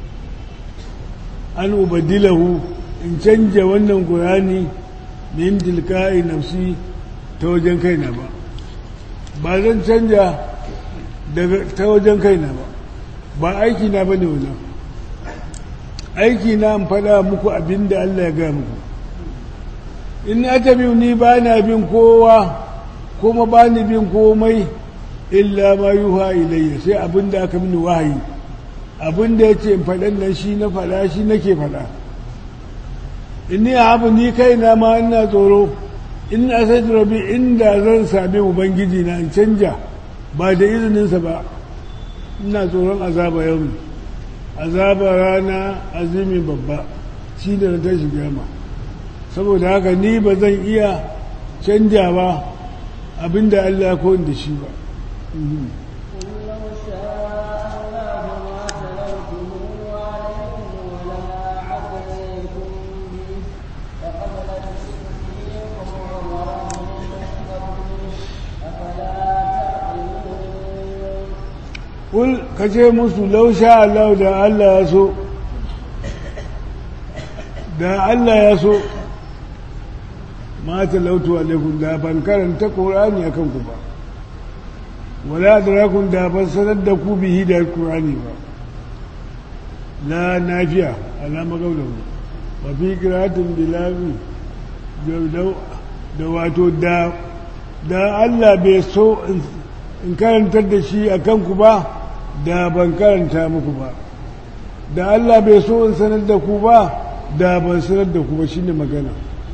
an ubadilahu in canja wannan ƙurani min tilka'i nafsi ta wajen kaina ba ba zan canja daga ta wajen kaina ba ba aiki na bane wannan aiki na in faɗa muku abin da Allah ya gaya muku in na tabi ni ba na bin kowa kuma ba ni bin komai illa ma yuha ilayya sai abin da aka mini wahayi abin da ya ce in faɗan nan shi na faɗa shi nake faɗa in ni abu ni kaina ma ina tsoro in na sai rabi inda zan sami ubangiji na in canja ba da izininsa ba ina tsoron azaba yau azaba rana azumi babba shi da na tashi gama saboda haka ni ba zan iya canja ba abinda Allah ya koyin da shi ba قل لو شاء الله ما تلوته عليكم ولا عديكم به فقد لبثت فيكم عمرا من قبله أفلا تعقلون kul ka ce musu lausha Allah da Allah ya so da Allah ya so ma talautu alaikum da ban karanta Qur'ani akan ku ba wala adrakum da ban sanar da ku bihi da Qur'ani ba la nafiya ala magaulahu wa fi qira'atin bilabi da wato da da Allah bai so in karantar da shi akan ku ba da ban karanta muku ba da Allah bai so in sanar da ku ba da ban sanar da ku ba shine magana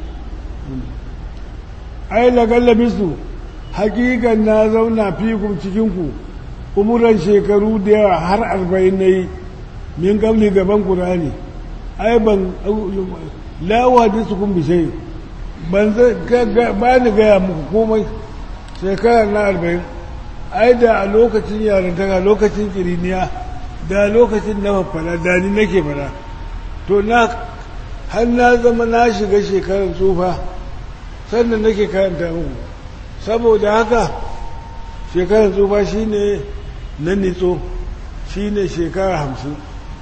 ai lagallabi su hakikan na zauna fikun cikinku umuran shekaru da yawa har arba'in na yi min gabli gaban ƙurani ai ban lawa da su kun bishai ban ba ni gaya muku komai shekarar na arba'in ai da a lokacin yarantaka lokacin kiriniya da lokacin na fara da ni nake fara to na har na zama na shiga shekarar tsufa sannan nake karanta muku saboda haka shekarar tsufa shine na nitso shine shekara hamsin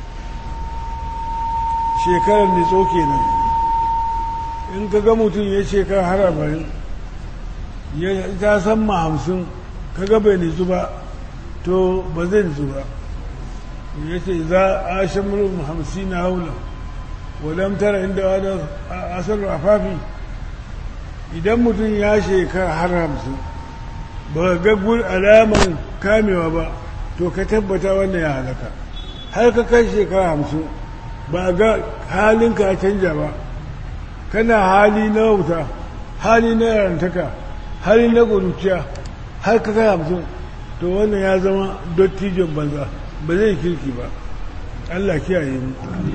shekarar nitso kenan in ka ga mutum ya shekara har arba'in ya ta san ma hamsin kaga bai nitsu ba to ba zai nitsu ba ya ce za a shamurin hamsin na haula wadam tara inda wadda asar afafi idan mutum ya shekara har hamsin ba ga gun alaman kamewa ba to ka tabbata wannan ya halaka har ka kai shekara hamsin ba ga halinka ya canja ba kana hali na wauta hali na yarantaka hali na ƙuruciya har ka kai hamsin to wannan ya zama dottijon banza ba zai kirki ba Allah kiyaye mu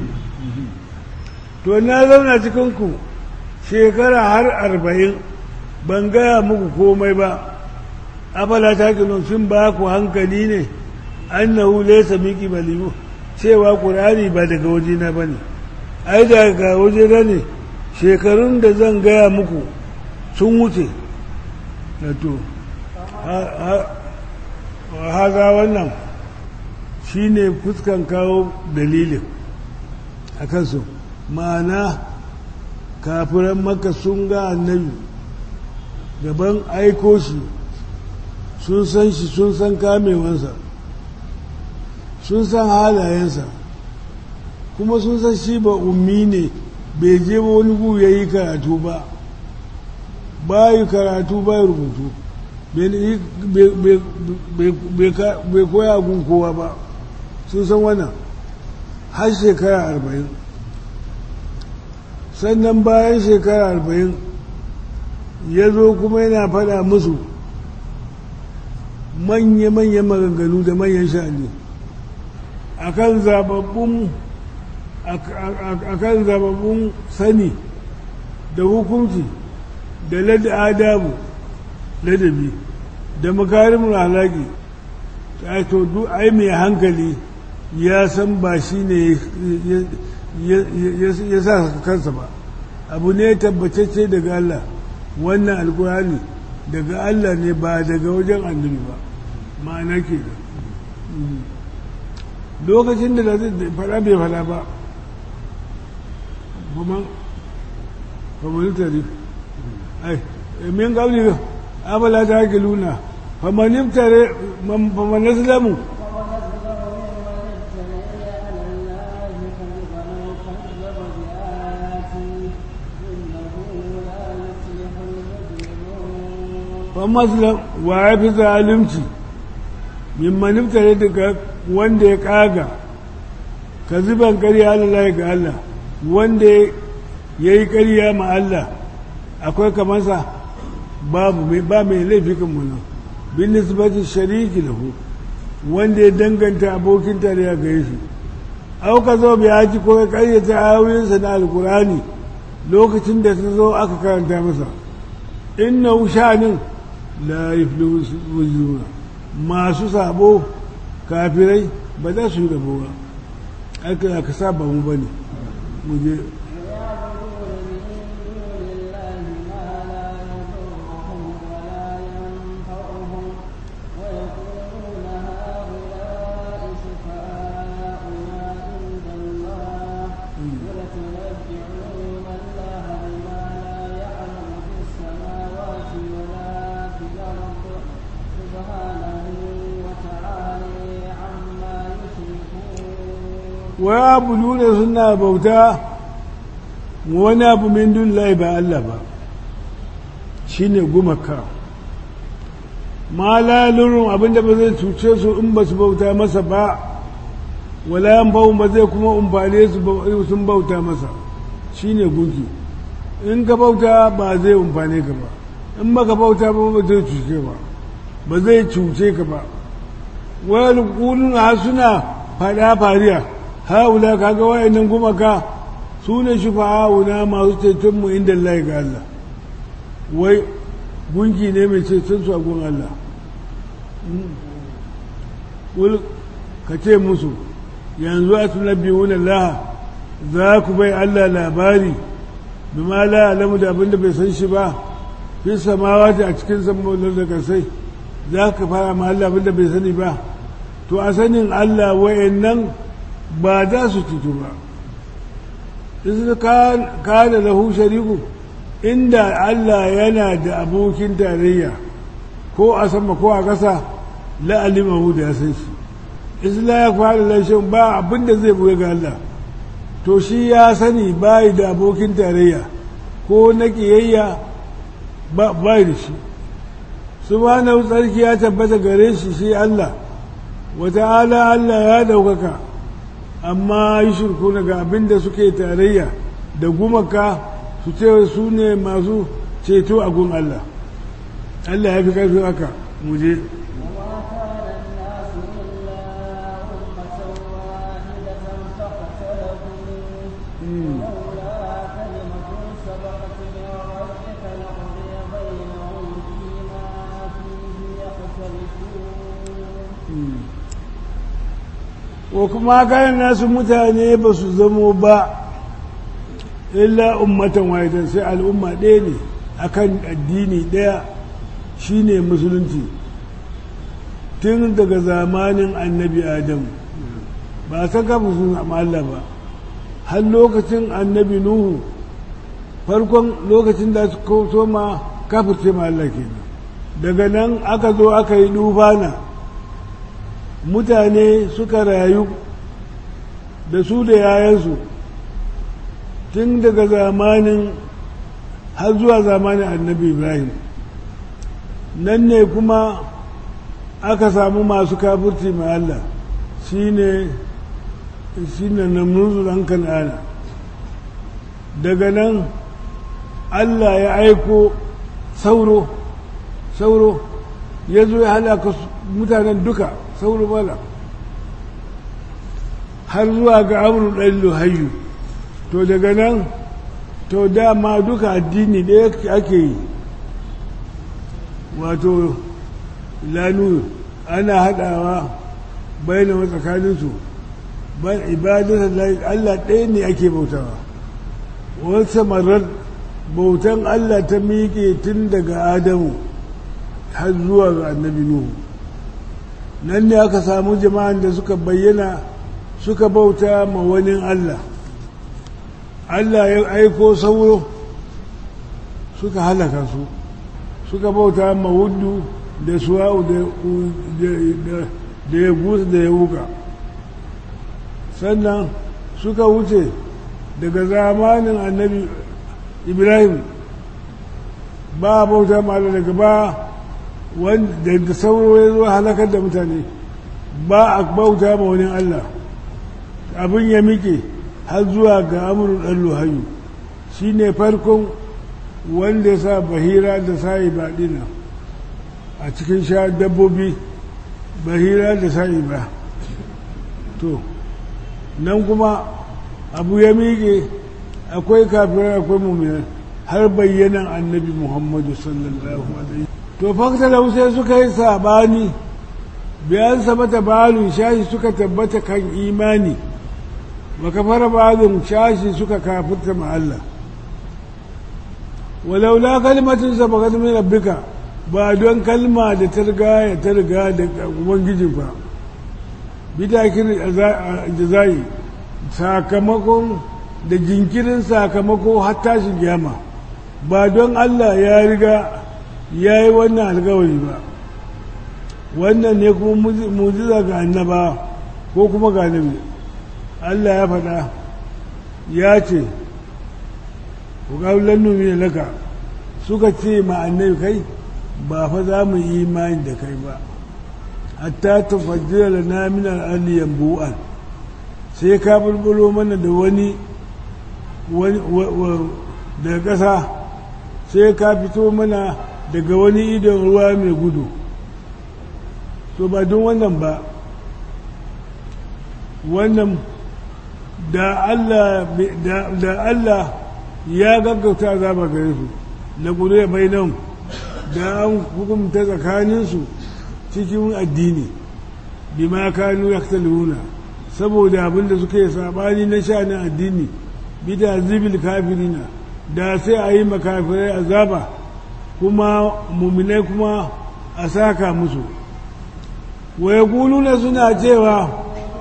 to na zauna cikinku shekara har arba'in ban gaya muku komai ba afala ta kilon sun ba ku hankali ne annahu laysa miki balimu cewa qur'ani ba daga waje na bane ai daga waje na ne shekarun da zan gaya muku sun wuce to haza wannan shi ne fuskan kawo dalilin a kansu ma'ana kafiran maka sun ga annabi gaban aiko shi sun san shi sun san kamewansa sun san halayensa kuma sun san shi ba ummi ne bai je wani gu ya yi karatu ba bayi karatu bayi rubutu bai koya gun kowa ba sun san wannan har shekara arba'in sannan bayan shekara arba'in ya zo kuma yana faɗa musu manya-manya maganganu da manyan sha'ani akan zababbun akan zababbun sani da hukunci da lada adabu ladabi da makarimin halaki to duk ai mai hankali ya san ba shi ne ya sa kansa ba abu ne tabbatacce daga Allah wannan alkurani daga Allah ne ba daga wajen annabi ba ma'ana ke da lokacin da fada bai fada ba kuma kamar tare ai min gabli abala ta luna faman iftare faman islamu wa maslam wa ya fi zalunci min maniftare daga wanda ya kaga ka zuban ƙarya Allah ga Allah wanda ya yi ƙarya ma Allah akwai kamansa babu ba mai laifi kan muna bin nisbati shariki lahu wanda ya danganta abokin tarayya ga shi au ka zo bai haji ko ya ƙaryata ayoyinsa na alkurani lokacin da ta zo aka karanta masa inna shanin la yuflihu wujuna masu sabo kafirai ba za su yi rabo ba aka ka saba mu bane mu je wa abu da suna bauta wani abu min dun ba Allah ba shi ne gumaka ma lalurun abinda ba zai cuce su in ba su bauta masa ba wala yan bawun ba zai kuma umfane su sun bauta masa shi ne gunki in ka bauta ba zai umfane ka ba in ba ka bauta ba ba zai cuce ba ba zai cuce ka ba wani kulun suna fada fariya haula kaga wayannan gumaka su ne shufa'auna masu ceton mu inda Allah ga Allah wai gunki ne mai ceton su a gun Allah wul ka ce musu yanzu a tunabbiwun Allah za ku bai Allah labari bima la alamu da abinda bai san shi ba fi samawati a cikin sammaunar da kasai za ka fara ma Allah abinda bai sani ba to a sanin Allah wayannan ba za su cutu ba isu kada lahu shariku inda Allah yana da abokin tarayya ko a sama ko a ƙasa la'alimahu da ya san shi isla ya fara lashin ba abinda zai buga ga Allah to shi ya sani bayi da abokin tarayya ko na ƙiyayya ba da shi subhanahu tsarki ya tabbata gare shi shi Allah wata'ala Allah ya daukaka amma yi shirku daga abin da suke tarayya da gumaka su ce su ne masu ceto a gun Allah Allah ya fi ƙarfi haka muje wa kuma kayan nasu mutane ba su zamo ba illa ummatan wahidan sai al'umma ɗaya ne akan addini ɗaya shine musulunci tun daga zamanin annabi adam ba ta kafa sun Allah ba har lokacin annabi nuhu farkon lokacin da su so ma kafirce ma Allah kenan daga nan aka zo aka yi dubana mutane suka rayu da su da yayansu tun daga zamanin har zuwa zamanin annabi ibrahim nan ne kuma aka samu masu kafurci ma Allah shi ne shi ne namruzu ɗan kan'ana daga nan Allah ya aiko sauro sauro ya zo ya halaka mutanen duka sauro mala har zuwa ga amurin ɗan luhayu to daga nan to dama duka addini ɗaya ake yi wato lanu ana haɗawa bayan tsakaninsu ban ibadar Allah ɗaya ne ake bautawa wasu marar bautan Allah ta miƙe tun daga Adamu har zuwa ga annabi Nuhu nan ne aka samu jama'an da suka bayyana suka bauta ma wani Allah Allah ya aiko sauro suka halaka su suka bauta ma wuddu da suwa'u da ya gusa da ya wuka sannan suka wuce daga zamanin annabi ibrahim ba bauta ma daga ba wanda da sauro ya zo halakar da mutane ba a bauta ma wani Allah abin ya miƙe har zuwa ga amurin ɗan luhayu shi ne farkon wanda ya sa bahira da sa'i baɗina a cikin sha dabbobi bahira da sa'i ba to nan kuma abu ya miƙe akwai kafirai akwai mummunan har bayyanan annabi muhammadu sallallahu alaihi to fakta da sai suka yi sabani bayan sabata balun shashi suka tabbata kan imani baka fara balun shashi suka kafirta ma Allah walaula kalmatin sabakat min rabbika ba don kalma da ta riga ya ta riga da ubangijin ba bitakin jazai sakamakon da jinkirin sakamako har tashin kiyama ba don Allah ya riga ya yi wannan alkawari ba wannan ne kuma mujiza ga annaba ko kuma ga nabi Allah ya faɗa ya ce ku ƙaunar numi laka suka ce ma annabi kai ba fa za mu yi imani da kai ba hatta ta fajjira da naminar aliyan bu'an sai ka bulbulo mana da wani daga ƙasa sai ka fito mana daga wani idon ruwa mai gudu to ba don wannan ba wannan da Allah ya gaggauta azaba gare su na gudu ya bai nan da an hukumta tsakaninsu cikin addini bi ma kanu ya saboda abinda suka yi sabani na sha'anin addini bida zibil kafirina da sai a yi makafirai azaba kuma muminai kuma a saka musu waya guluna suna cewa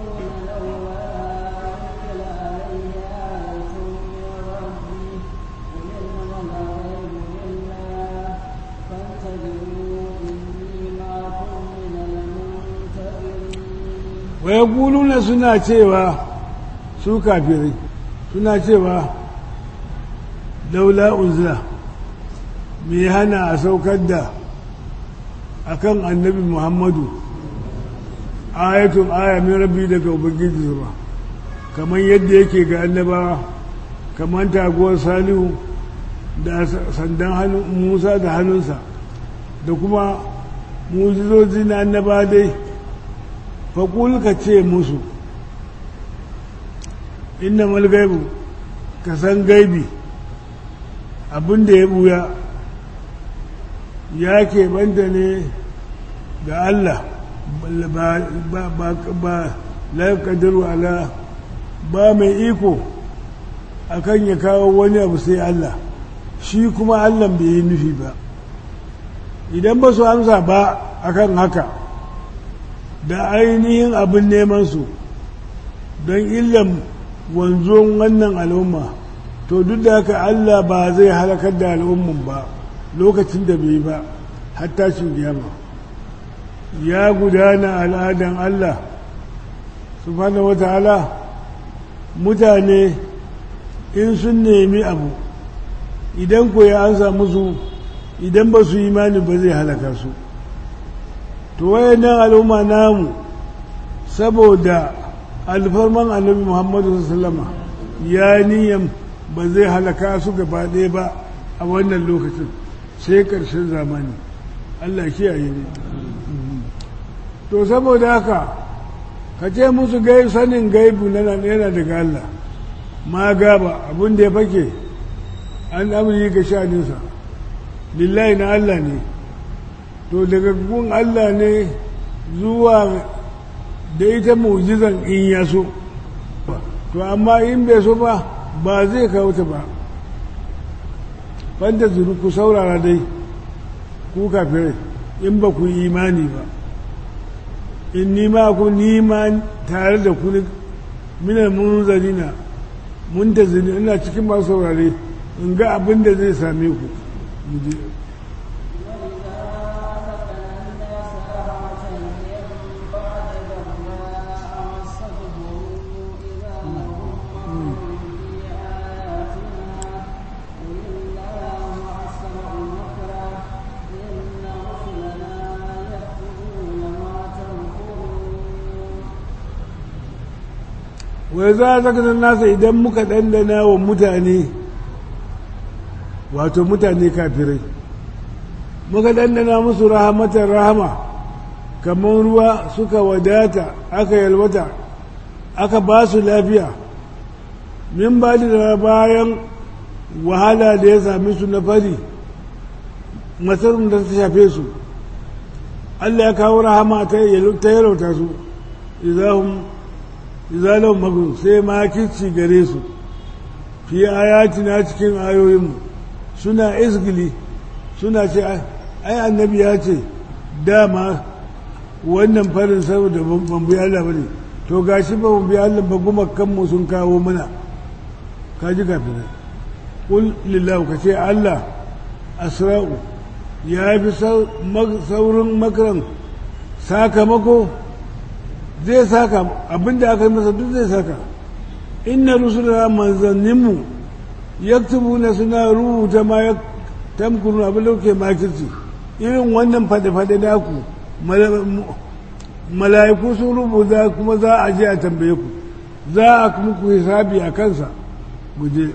waya guluna suna cewa su kafirai suna cewa daula unzila me hana a saukar da akan annabi muhammadu ayatun aya min rabbi daga ubangiji ba kamar yadda yake ga annabawa kamar taguwar salihu da sandan hannun musa da hannunsa da kuma mujizozi na annaba dai faƙul ka ce musu inna malgaibu ka san gaibi abin da ya buya ya keɓanta ne ga Allah ba laƙadiru ala ba mai iko akan ya kawo wani abu sai Allah shi kuma Allah bai yi nufi ba idan ba su amsa ba akan haka da ainihin abin neman su don illan wanzuwan wannan al'umma to duk da haka Allah ba zai halakar da al'umman ba lokacin da bai ba har tashin kiyama ya gudana al'adan Allah subhanahu wata'ala mutane in sun nemi abu idan ko ya ansa musu idan ba su imani ba zai halaka su to wayannan al'umma namu saboda alfarman annabi muhammadu sallama ya niyan ba zai halaka su gaba ɗaya ba a wannan lokacin sai ƙarshen zamani allah kiyaye ne to saboda haka ka ce musu gai sanin gaibu na yana daga allah ma gaba abin da ya fake an amuri ga sha'aninsa lillahi na allah ne to daga gun allah ne zuwa da ita mu'jizan in ya so to amma in bai so ba ba zai kawo ta ba fanta zuru ku saurara dai ku kafirai in ba ku imani ba in nima ku nima tare da ku minar munzarina mun ta zini ina cikin masu saurare in ga abin da zai same ku wai za a zaka nasa idan muka ɗandana wa mutane wato mutane kafirai muka ɗandana musu rahamatar rahama kamar ruwa suka wadata aka yalwata aka ba su lafiya min ba da bayan wahala da ya sami su na fari matsarin da ta shafe su Allah ya kawo rahama ta yalauta su izalon magun sai makirci gare su fi ayatina cikin ayoyinmu suna isgili suna ce ai annabi ya ce dama wannan farin saboda ban bi Allah bane to gashi ba ban bi Allah ba kuma kanmu sun kawo mana kaji kafin kul lillahi ka ce Allah asra'u ya fi saurin makaran sakamako zai saka abinda aka yi masa duk zai saka inna rusula manzanninmu yaktubuna suna rubuta ma ya tamkuru abin da kuke makirci irin wannan fade-fade naku mala'iku sun rubuta kuma za a je a tambaye ku za a muku hisabi a kansa guje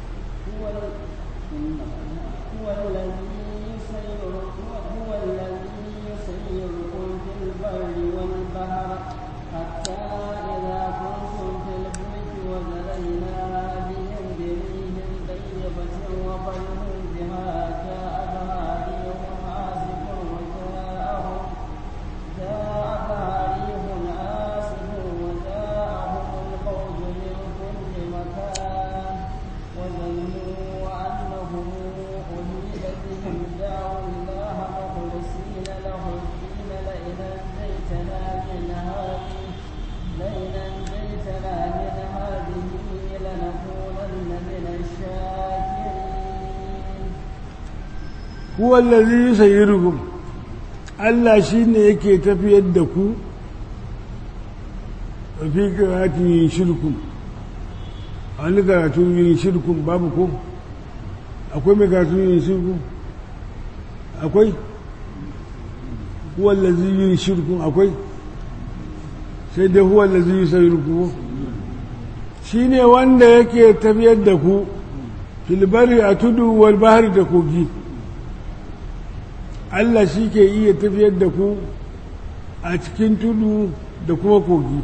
huwa allazi yusayyirukum Allah shine yake tafiyar da ku fi karatun yin shirkun wani karatun yin shirkun babu ko akwai mai karatun yin shirkun akwai huwa allazi yin shirkun akwai sai dai huwa allazi yusayyirukum shine wanda yake tafiyar da ku filbari a tudu wal bahari da kogi Allah shi ke iya tafiyar da ku a cikin tudu da kuma kogi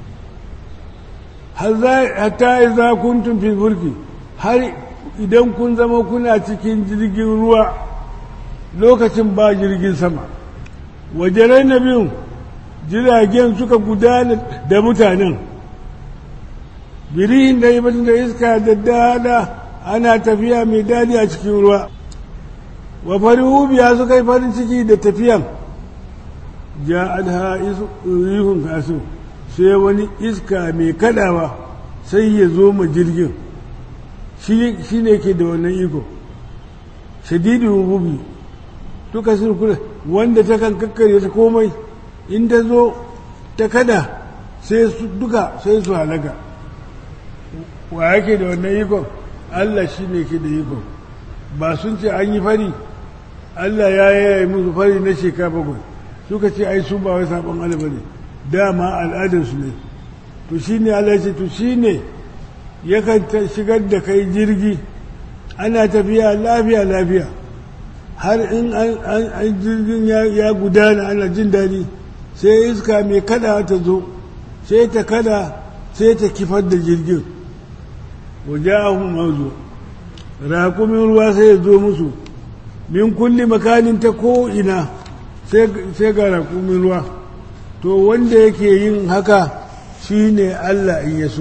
hatta iza kuntum fil fulki har idan kun zama kuna cikin jirgin ruwa lokacin ba jirgin sama wajerai na biyun jiragen suka gudana da mutanen birihin da yi da iska da dada ana tafiya mai dadi a cikin ruwa wa farihu biya suka yi farin ciki da tafiyan ja adha rihun kasu sai wani iska mai kadawa sai ya zo ma jirgin shi ne ke da wannan iko shadidin hububi duka sun kula wanda ta kan kakkare ta komai in ta zo ta kada sai su duka sai su halaka wa yake da wannan ikon Allah shi ne ke da ikon ba sun ce an yi fari Allah ya yaya musu fari na shekara bakwai suka ce ai su ba wai sabon Allah bane dama al'adarsu ne to shine Allah ya ce to shine yakan shigar da kai jirgi ana tafiya lafiya lafiya har in an jirgin ya gudana ana jin daɗi sai iska mai kada ta zo sai ta kada sai ta kifar da jirgin waje ahun mazu raƙumin ruwa sai ya zo musu min kulli makanin ta ko'ina sai ga raƙumin ruwa to wanda yake yin haka shi ne Allah in ya so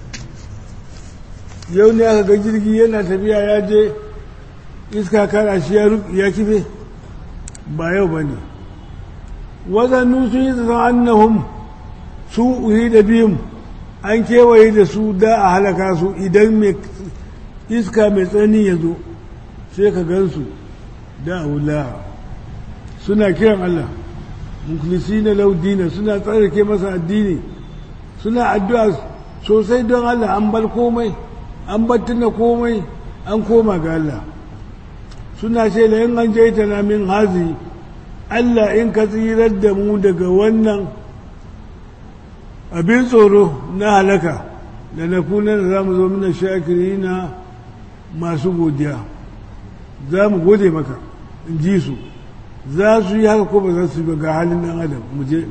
yau ne aka ga jirgi yana tafiya ya je iska kara shi ya kife ba yau ba ne wazannu sun yi zaton annahum su uhi da biyun an kewaye da su da a halaka su idan mai iska mai tsani ya zo sai ka gansu da wula suna kiran Allah mukhlisi na laudina suna tsarake masa addini suna addu'a sosai don Allah an bar komai an battuna komai an koma ga Allah suna ce da yin an jaita na min hazi Allah in ka tsirar da mu daga wannan abin tsoro na halaka da na kunan da za mu zo mina shakiri na masu godiya za mu gode maka in ji su za su yi haka ko ba za su yi ba ga halin ɗan adam mu je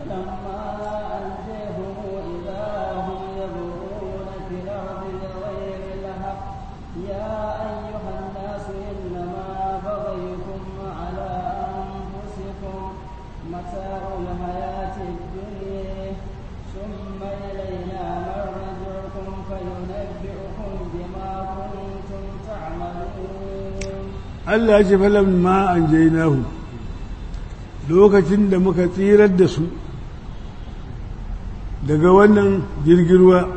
Allah ce falam ma an jainahu lokacin da muka tsirar da su daga wannan jirgirwa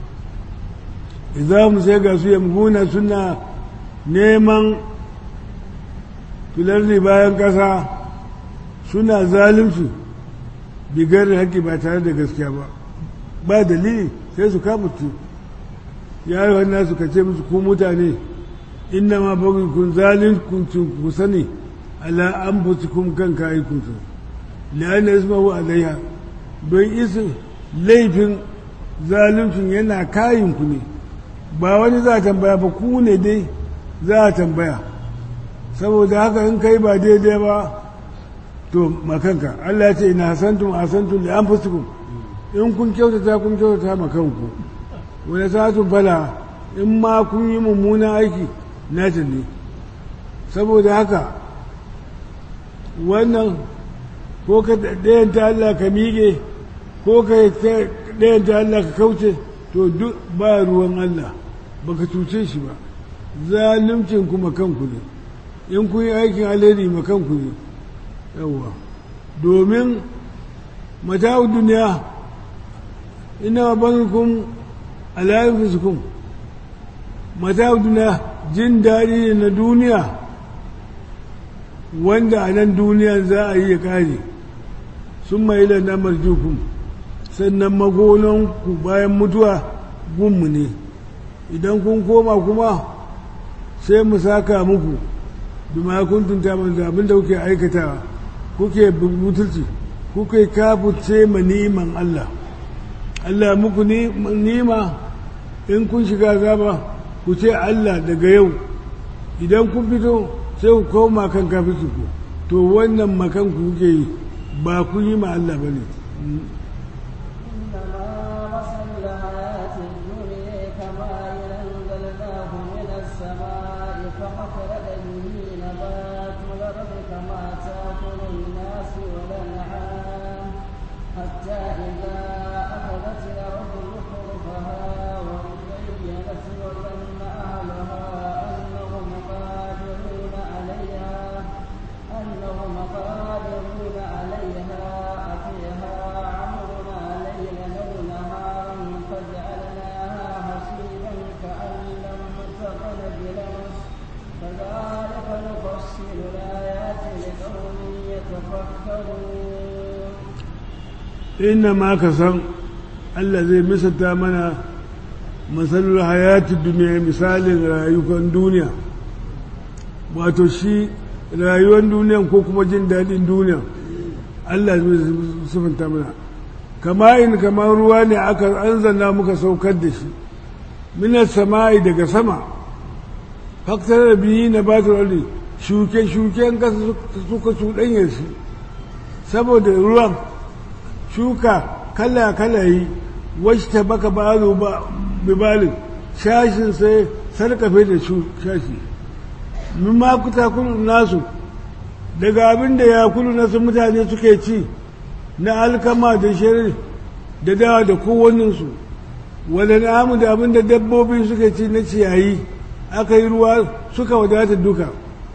mu sai ga su yamguna suna neman filarri bayan ƙasa suna zalunci bigar da haƙƙi ba tare da gaskiya ba ba dalili sai su kamutu ya yi wannan suka ce musu ku mutane inna ma bagi kun zalin kun ku sani ala an kun kan kayi kun su la'ana ismahu alaiha don isi laifin zaluncin yana kayin ku ne ba wani za a tambaya ba ku ne dai za a tambaya saboda haka in kai ba daidai ba to makanka Allah ya ce ina hasantum hasantum li anfusikum in kun kyautata kun kyautata makanku wani satun fala in ma kun yi mummunan aiki nata ne saboda haka wannan ko ka ɗayanta Allah ka miƙe ko ka ɗayanta Allah ka kauce to duk ba ruwan Allah baka cuce shi ba zalimcin kuma kanku ne in kun yi aikin alheri ma kanku ne yawwa domin mata'u duniya ina bankun alayin fiskun mata'u duniya jin daɗi ne na duniya wanda a nan duniya za a yi ya kare sun mai na marjukun sannan magonanku bayan mutuwa gunmu ne idan kun koma kuma sai mu saka muku bima kuntum ta'malun abin da kuke aikatawa kuke butulci kuke kafurce ma niman Allah Allah muku nima in kun shiga zaba ku ce Allah daga yau idan kun fito sai ku koma kan kafirci ku to wannan makan ku kuke yi ba ku yi ma Allah bane inna ma ka san Allah zai misalta mana masalar hayatun duniya misalin rayukan duniya wato shi rayuwar duniya ko kuma jin daɗin duniya Allah zai sufanta mana kama in kamar ruwa ne aka anzana muka saukar da shi minar sama'i daga sama faktar da biyi na batar shuke-shuken kasa suka cuɗanya shi saboda ruwan shuka kala-kala yi wacce ta baka balo ba bibalin shashin sai sarkafe da shashi min ma kuta kulu nasu daga abin da ya kulu nasu mutane suke ci na alkama da shirin da dawa da kowanninsu wadda namu da abin da dabbobi suke ci na ciyayi aka yi ruwa suka wadata duka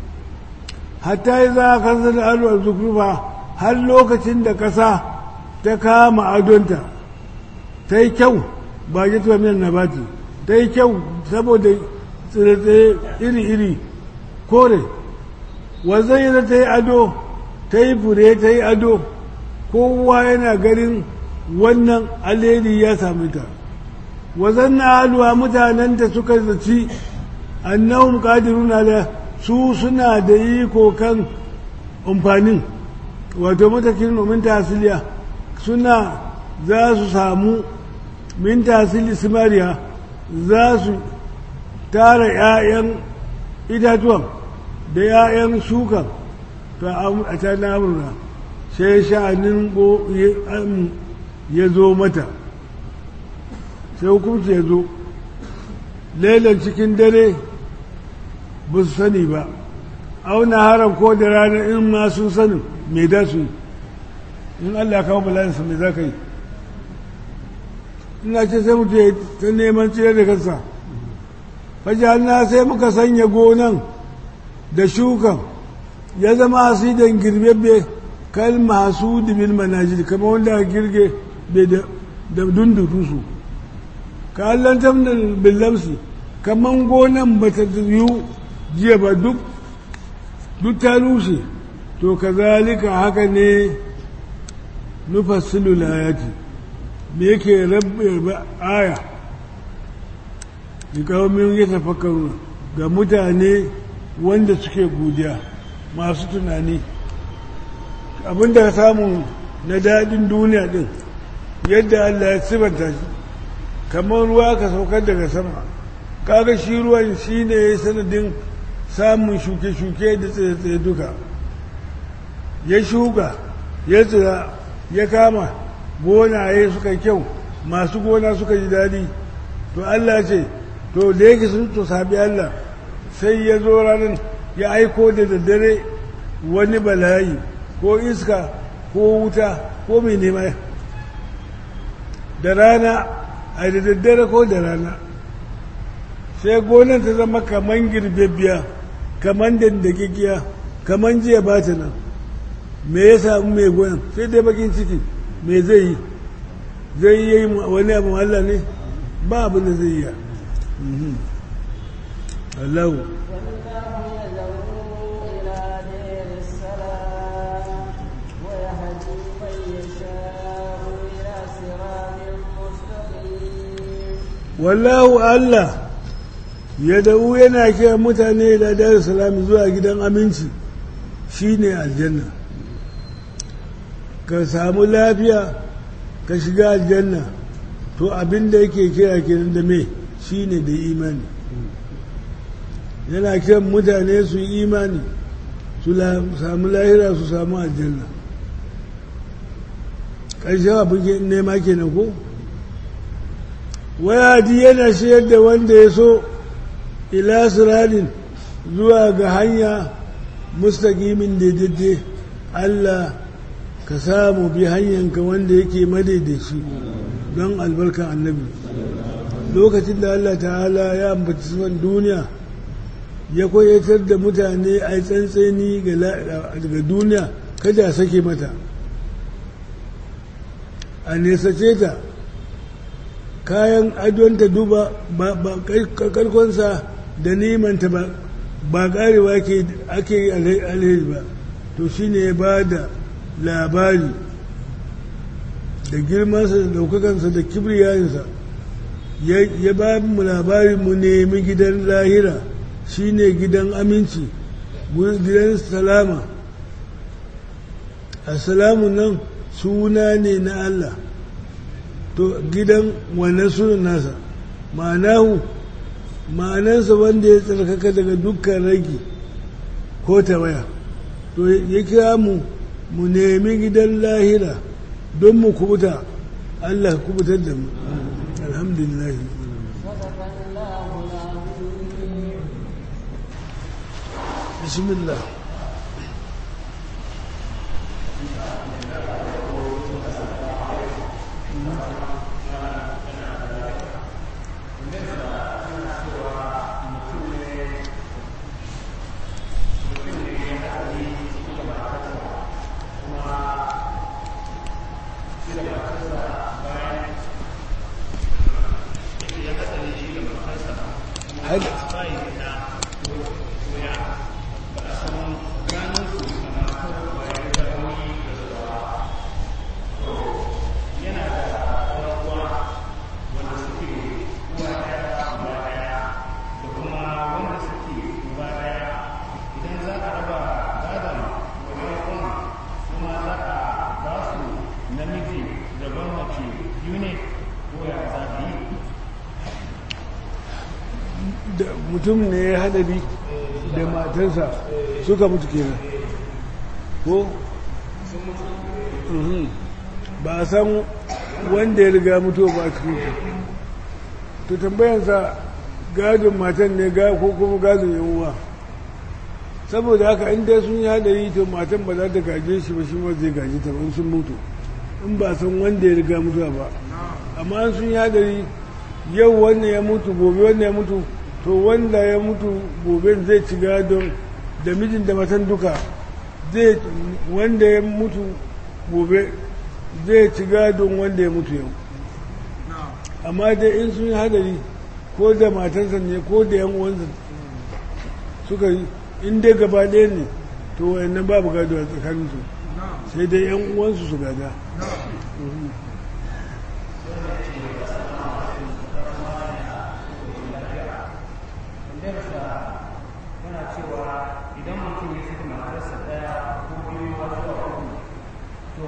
hatta yi za a kansa da alwar zukufa har lokacin da ƙasa ta kama adonta ta yi kyau ba ya tuwa miyan nabati ta yi kyau saboda tsire iri-iri kore wanzan yana ta yi ado ta yi fure ta yi ado kowa yana ganin wannan alheri ya sami ta wazan na haluwa mutanen da suka zaci annahum qadiruna da su suna da iko kan amfanin wato matakin nomin tasiliya suna za su samu min tasiri simariya za su tara 'ya'yan itatuwan da 'ya'yan shukan a can amurna sai sha'anin ya zo mata sai hukunci ya zo lailan cikin dare ba su sani ba auna haram ko da rana in ma sun sanin mai da su in allah kawo bala'insa mai za ka yi ina ce sai mutu ta neman cire da kansa fajalna sai muka sanya gonan da shukan ya zama asidan girbebbe kal masu bil manajil kama wanda girge bai da dundutu su ka allantar da billamsi kaman gonan ba ta yiwu jiya ba duk duk ta rushe to kazalika haka ne nufassilu layati me yake rabbe aya da kawomin ya tafakaru ga mutane wanda suke godiya masu tunani abinda ka samu na daɗin duniya ɗin yadda Allah ya sibanta shi kamar ruwa ka saukar daga sama kaga shi ruwan shi ne ya sanadin samun shuke-shuke da tsaye-tsaye duka ya shuka ya tsira ya kama gonaye suka kyau masu gona suka ji daɗi to Allah ce to da yake sun to sabi Allah sai ya zo ranar ya aiko da daddare wani bala'i ko iska ko wuta ko mai nema da rana a da daddare ko da rana sai gonan ta zama kaman girbebbiya kaman dandakikiya kaman jiya ba ta nan me ya samu mai gonan sai dai bakin ciki me zai yi zai yi wani abu Allah ne ba abin da zai yi Allah wallahu Allah ya da'u yana kira mutane da dar salami zuwa gidan aminci shine aljanna ka samu lafiya ka shiga aljanna to abin da yake kira kenan da me shine da imani yana kiran mutane su yi imani su samu lahira su samu aljanna ƙarshen abin nema kenan ko wayadi yana shayar da wanda ya so ila siradin zuwa ga hanya mustaqimin daidai Allah ka samu bi hanyanka wanda yake madaidaici don albarkan annabi lokacin da Allah ta'ala ya ambaci suwan duniya ya koyatar da mutane a yi tsantseni daga duniya kada a sake mata a nesace ta kayan adonta duba karkonsa da nemanta ba karewa ake yi alheri ba to shine ya ba da labari da girmansa da daukakansa da kibriyayensa ya ba mu labari mu nemi gidan lahira shine gidan aminci gidan salama assalamu nan suna ne na Allah to gidan wannan sunan nasa ma'anahu ma'anansa wanda ya tsarkaka daga dukkan ragi ko tawaya to ya kira mu mu nemi gidan lahira don mu kubuta Allah kubutar da mu alhamdulillah bismillah namiji daban mace biyu ne ko ya za da mutum ne ya hadari da matarsa suka mutu kenan ko Mhm. ba a san wanda ya riga mutuwa ba a cikin su to tambayansa gadon matan ne ga ko kuma gadon yan uwa saboda haka in dai sun yi hadari to matan ba za ta gaje shi ba shi ma zai gaje ta ba in sun mutu in ba san wanda ya riga mutuwa ba amma in sun yi hadari yau wannan ya mutu gobe wannan ya mutu to wanda ya mutu gobe zai ci gadon da mijin da matan duka zai wanda ya mutu gobe zai ci gadon wanda ya mutu yau amma dai in sun yi hadari ko da matansa ne ko da yan uwansa suka yi in dai gaba ɗaya ne to wayannan babu gado a tsakaninsu sai dai yan uwansu su gada tambayarsa yana cewa idan mutum ya saki matarsa ɗaya ko biyu har zuwa uku to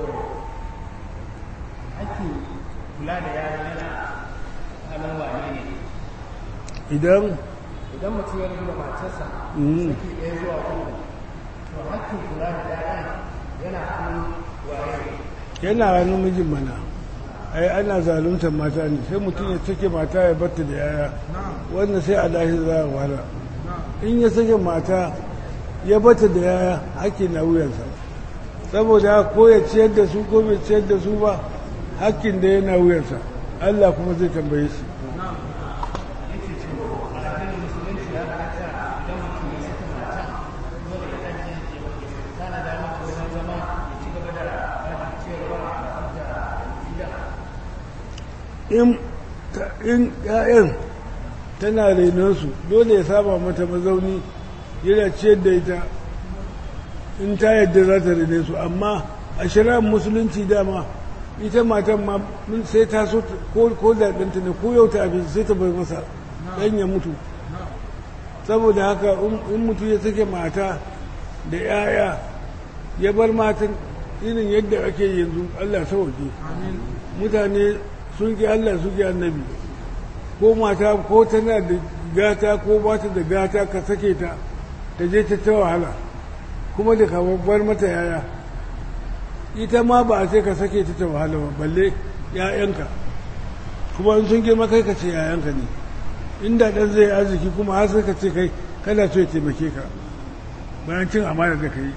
ake kula da yaran yana halin wane ne idan idan mutum ya rabu da matarsa Mhm. saki ɗaya zuwa uku to hakkin kula da yaran yana hannun waye yana hannun mijin mana ai ana zaluntar mata ne sai mutum ya sake mata ya batta da yaya wannan sai a lahi za a wahala in ya sake mata ya bata da yaya hakki na wuyansa saboda ko ya ciyar da su ko bai ciyar da su ba hakkin da yana wuyansa Allah kuma zai tambaye shi yake cewa a addinin musulunci ya halatta idan mutum ya saki mata dole ya ɗan ya tana da mata wajen zama ya ci gaba da ba ciyarwa da gida in ta- in ƴaƴan tana renonsu dole ya saba mata mazauni yana ciyar da ita in ta yadda za ta rene su amma a shari'ar musulunci dama ita matan ma mun- sai ta so ta- ko ko da ɗanta ne ko yau ta abinci sai ta bai masa ɗan ya mutu saboda haka in- in mutu ya sake mata da 'ya'ya ya bar matan irin yadda ake yanzu Allah sauke mutane sun ki Allah sun ki annabi ko mata ko tana da gata ko ba ta da gata ka sake ta ta je ta ta wahala kuma da ka bar mata yaya ita ma ba a ce ka sake ta ta wahala ba balle ‘ya'yanka kuma in sun girma kai ka ce ‘ya'yanka ne inda ɗan zai arziki kuma har sai ka ce kai kana so ya taimake ka bayan cin amana da ka yi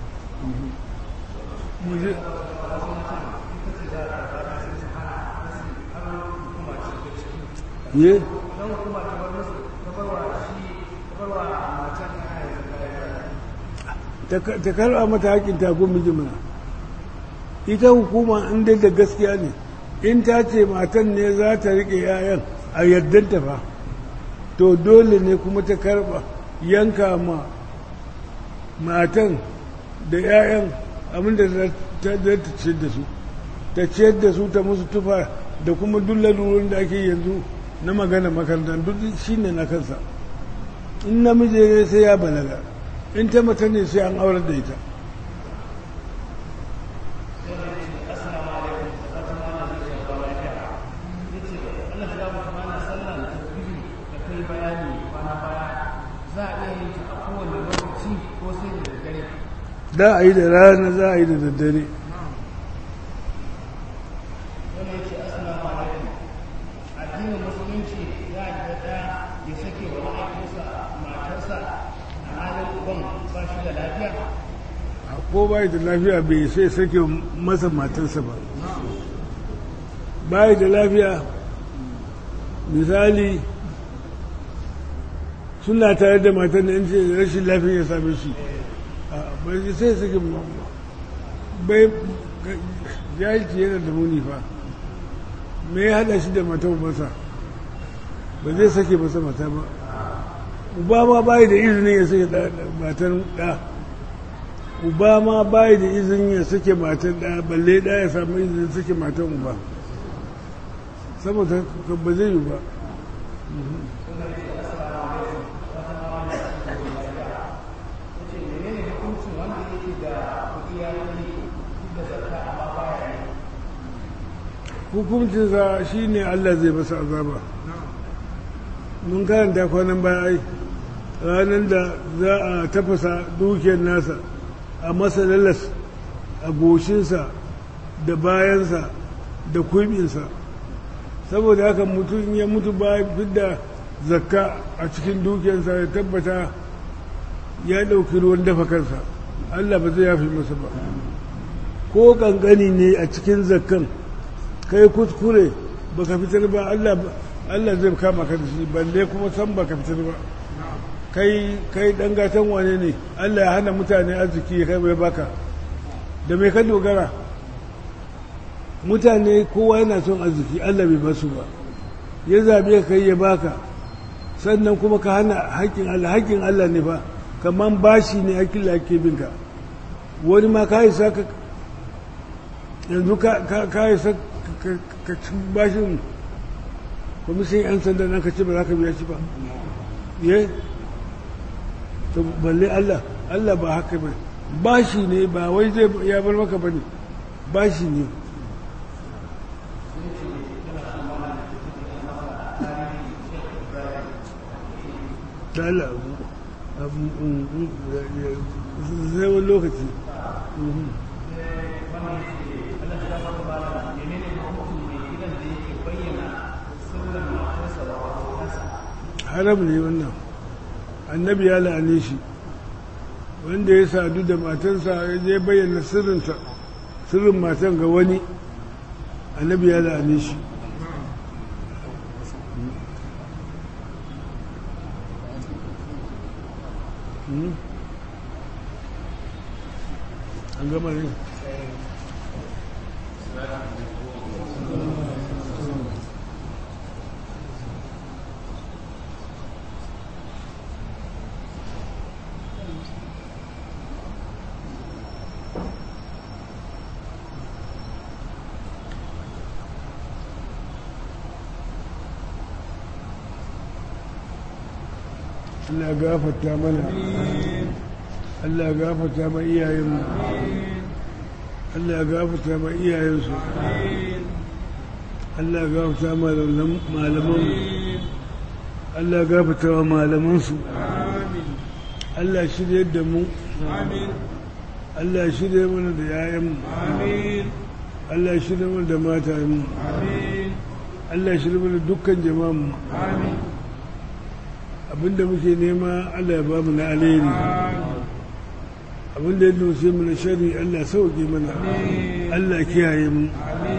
mu je ye don hukuma ta bar musu ta bar wa shi ta bar wa matan ta ta karɓa mata haƙƙin ta ko miji mana ita hukuma in dai da gaskiya ne in ta ce matan ne za ta riƙe 'ya'yan a yaddanta fa to dole ne kuma ta karɓa yanka ma matan da 'ya'yan abinda za ta za ta ciyar da su ta ciyar da su ta musu tufa da kuma duk lalurorin da ake yanzu na magana makaranta duk shi ne na kansa in namiji ne sai ya balaga in ta mata ne sai an aurar da ita assalamu alaikum da fatan ana zai ya ba lafiya yace Allah ya ba kuma na sallah da tasbihi da kai bayani kwana baya za a iya yin ta a kowane lokaci ko sai da daddare da a yi da rana za a yi da daddare wanda yake assalamu alaikum addinin musulunci ya yarda ya sake wa mahaifinsa matarsa a halin uban ba shi da lafiya ko bai da lafiya bai sai sake masa matarsa ba bai da lafiya misali suna tare da matar da ce rashin lafiya ya same shi a, bai sai sake bai jahilci yana da muni fa me ya hada shi da matar masa ba zai sake masa mata ba uba ma bai da izinin ya sake da- da- matar da uba ma bai da izinin ya sake matar da balle da ya samu izinin sake matar uba saboda haka ba zai yi ba yace menene hukuncin wanda yake da kuɗi ya yi da zakka amma baya yi hukuncinsa shi ne Allah zai masa azaba mun karanta kwanan baya ai ranar da za a tafasa dukiyar nasa a masa lalas a goshinsa da bayansa da kuibinsa saboda haka mutum ya mutu ba fidda zakka a cikin dukiyarsa ya tabbata ya ɗauki ruwan dafa kansa Allah ba zai yafi masa ba ko ƙanƙani ne a cikin zakkan kai kuskure baka fitar ba Allah Allah zai kama ka da shi balle kuma san baka fitar ba kai kai dan gatan wane ne Allah ya hana mutane arziki kai bai baka da mai ka dogara mutane kowa yana son arziki Allah bai basu ba ya zabe ka kai ya baka sannan kuma ka hana haƙƙin Allah haƙƙin Allah ne fa kaman bashi ne haƙƙin da ake binka wani ma ka isa ka yanzu ka isa ka ci bashin kwamishin 'yan sanda nan ka ce ba za ka biya shi ba ye to balle Allah Allah ba haka ba bashi ne ba wai zai ya bar maka ba ne bashi ne ta Allah zai wani lokaci haram ne wannan annabi ya la'ane shi wanda ya sadu da matansa ya je bayyana sirrinsa sirrin matan ga wani annabi ya la'ane shi an gama ne Allah gafarta mana Allah gafarta ma iyayenmu Allah gafarta ma iyayensu Allah gafarta ma malamanmu Allah gafarta wa malamansu Allah shirye da mu Allah shirye mana da yayanmu Allah shirye mana da matayenmu Allah shirye mana dukkan jama'anmu abinda muke nema Allah ya ba mu na alheri abinda ya doshe mu na shari Allah sauke mana Allah kiyaye mu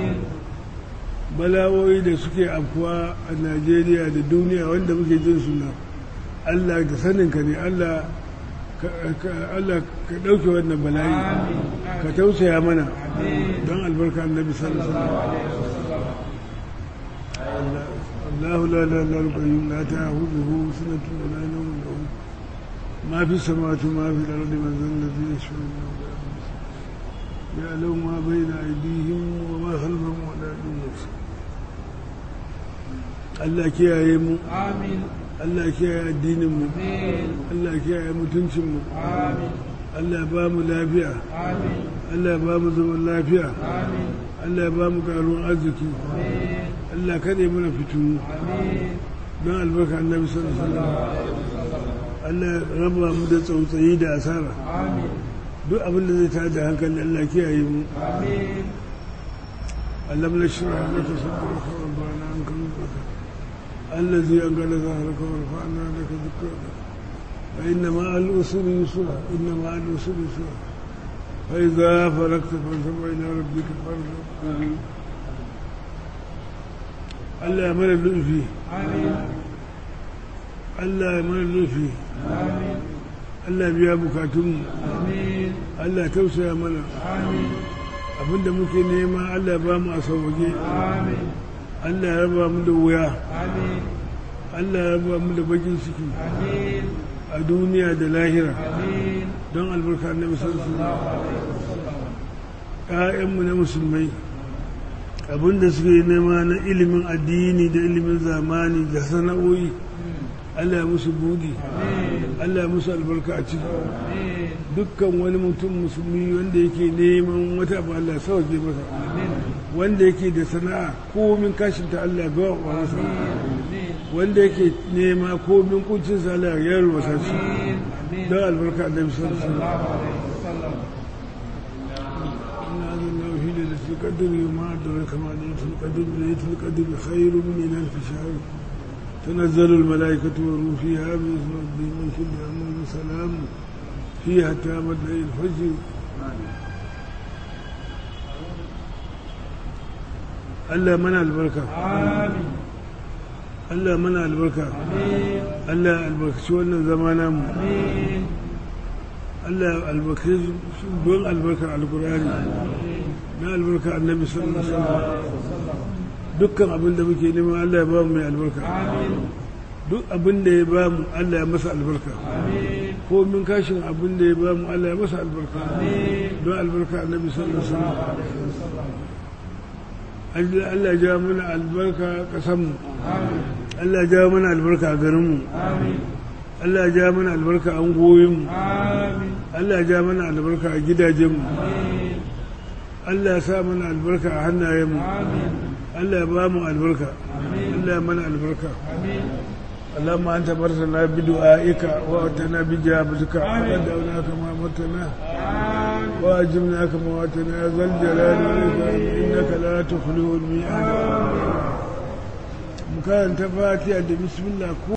bala'o'i da suke afkuwa a Najeriya da duniya wanda muke jin suna Allah da saninka ne Allah Allah ka ɗauke wannan bala'i ka tausaya mana don albarka annabi sallallahu alaihi wasallam الله لا لا لا القيوم لا تأخذه سنة ولا نوم له ما في السماوات وما في الأرض من ذا الذي يشفع يعلم ما بين أيديهم وما خلفهم ولا يدرون Allah kiyaye mu Allah kiyaye addinin mu Allah kiyaye mutuncin mu Allah ba mu lafiya Allah ba mu zaman lafiya Allah ba mu karuwan arziki Allah kaɗe mana fitinu don albarka annabi sallallahu alaihi wasallam Allah raba mu da tsautsayi da asara duk abin da zai tada hankali Allah kiyaye mu Allah la shira laka sadraka wa bana an kan الذي أنقل ظهرك ورفعنا لك ذكرك فإن مع الأسر يسرا إن مع الأسر يسرا فإذا فرغت فانصب إلى ربك فارغب Allah ya mana lufi Allah ya mana lufi Allah biya bukatunmu Allah ya tausaya mana abinda muke nema Allah ya ba mu a sauwaje Allah ya raba mu da wuya Allah ya raba mu da bakin ciki a duniya da lahira don albarka na musulmi ‘ya'yanmu na musulmai abinda suke nema na ilimin addini da ilimin zamani da sana'o'i Allah ya musu budi Allah ya musu albarka a ciki dukkan wani mutum musulmi wanda yake neman wata abu Allah ya sauke masa wanda yake da sana'a komin kashinta Allah ya gawa masa wanda yake nema ko min kuncin sa Allah ya yalwata shi amin amin don albarka annabi sallallahu alaihi wasallam sallallahu alaihi wasallam إن هذا الله في ليلة القدر وما أدرك ما ليلة القدر ليلة القدر خير من ألف شهر تنزل الملائكة والروح فيها بإذن ربهم من كل أمر سلام فيها تامت ليل الفجر Allah mana albarka amin Allah mana albarka amin Allah albarkaci wannan zama namu amin Allah albarkaci don albarkar alkurani na albarka annabi sallallahu alaihi wasallam dukkan abin da muke nema Allah ya ba mu mai albarka amin duk abin da ya ba mu Allah ya masa albarka amin ko min kashin abin da ya ba mu Allah ya masa albarka don albarka annabi sallallahu alaihi wasallam Allah Allah ya ja mana albarka kasan mu amin Allah ya ja mana albarka a garin mu amin Allah ya ja mana albarka a ungoyin mu amin Allah ya ja mana albarka a gidajen mu amin Allah ya sa mana albarka a hannayen mu amin Allah ya ba mu albarka Allah ya mana albarka amin اللهم أنت مرتنا بدعائك وأتنا بجابتك وقد دعوناك ما متنا وأجبنا كما واتنا يا ذا الجلال والإكرام إنك لا تخلو الميعاد مكان تفاتي بسم الله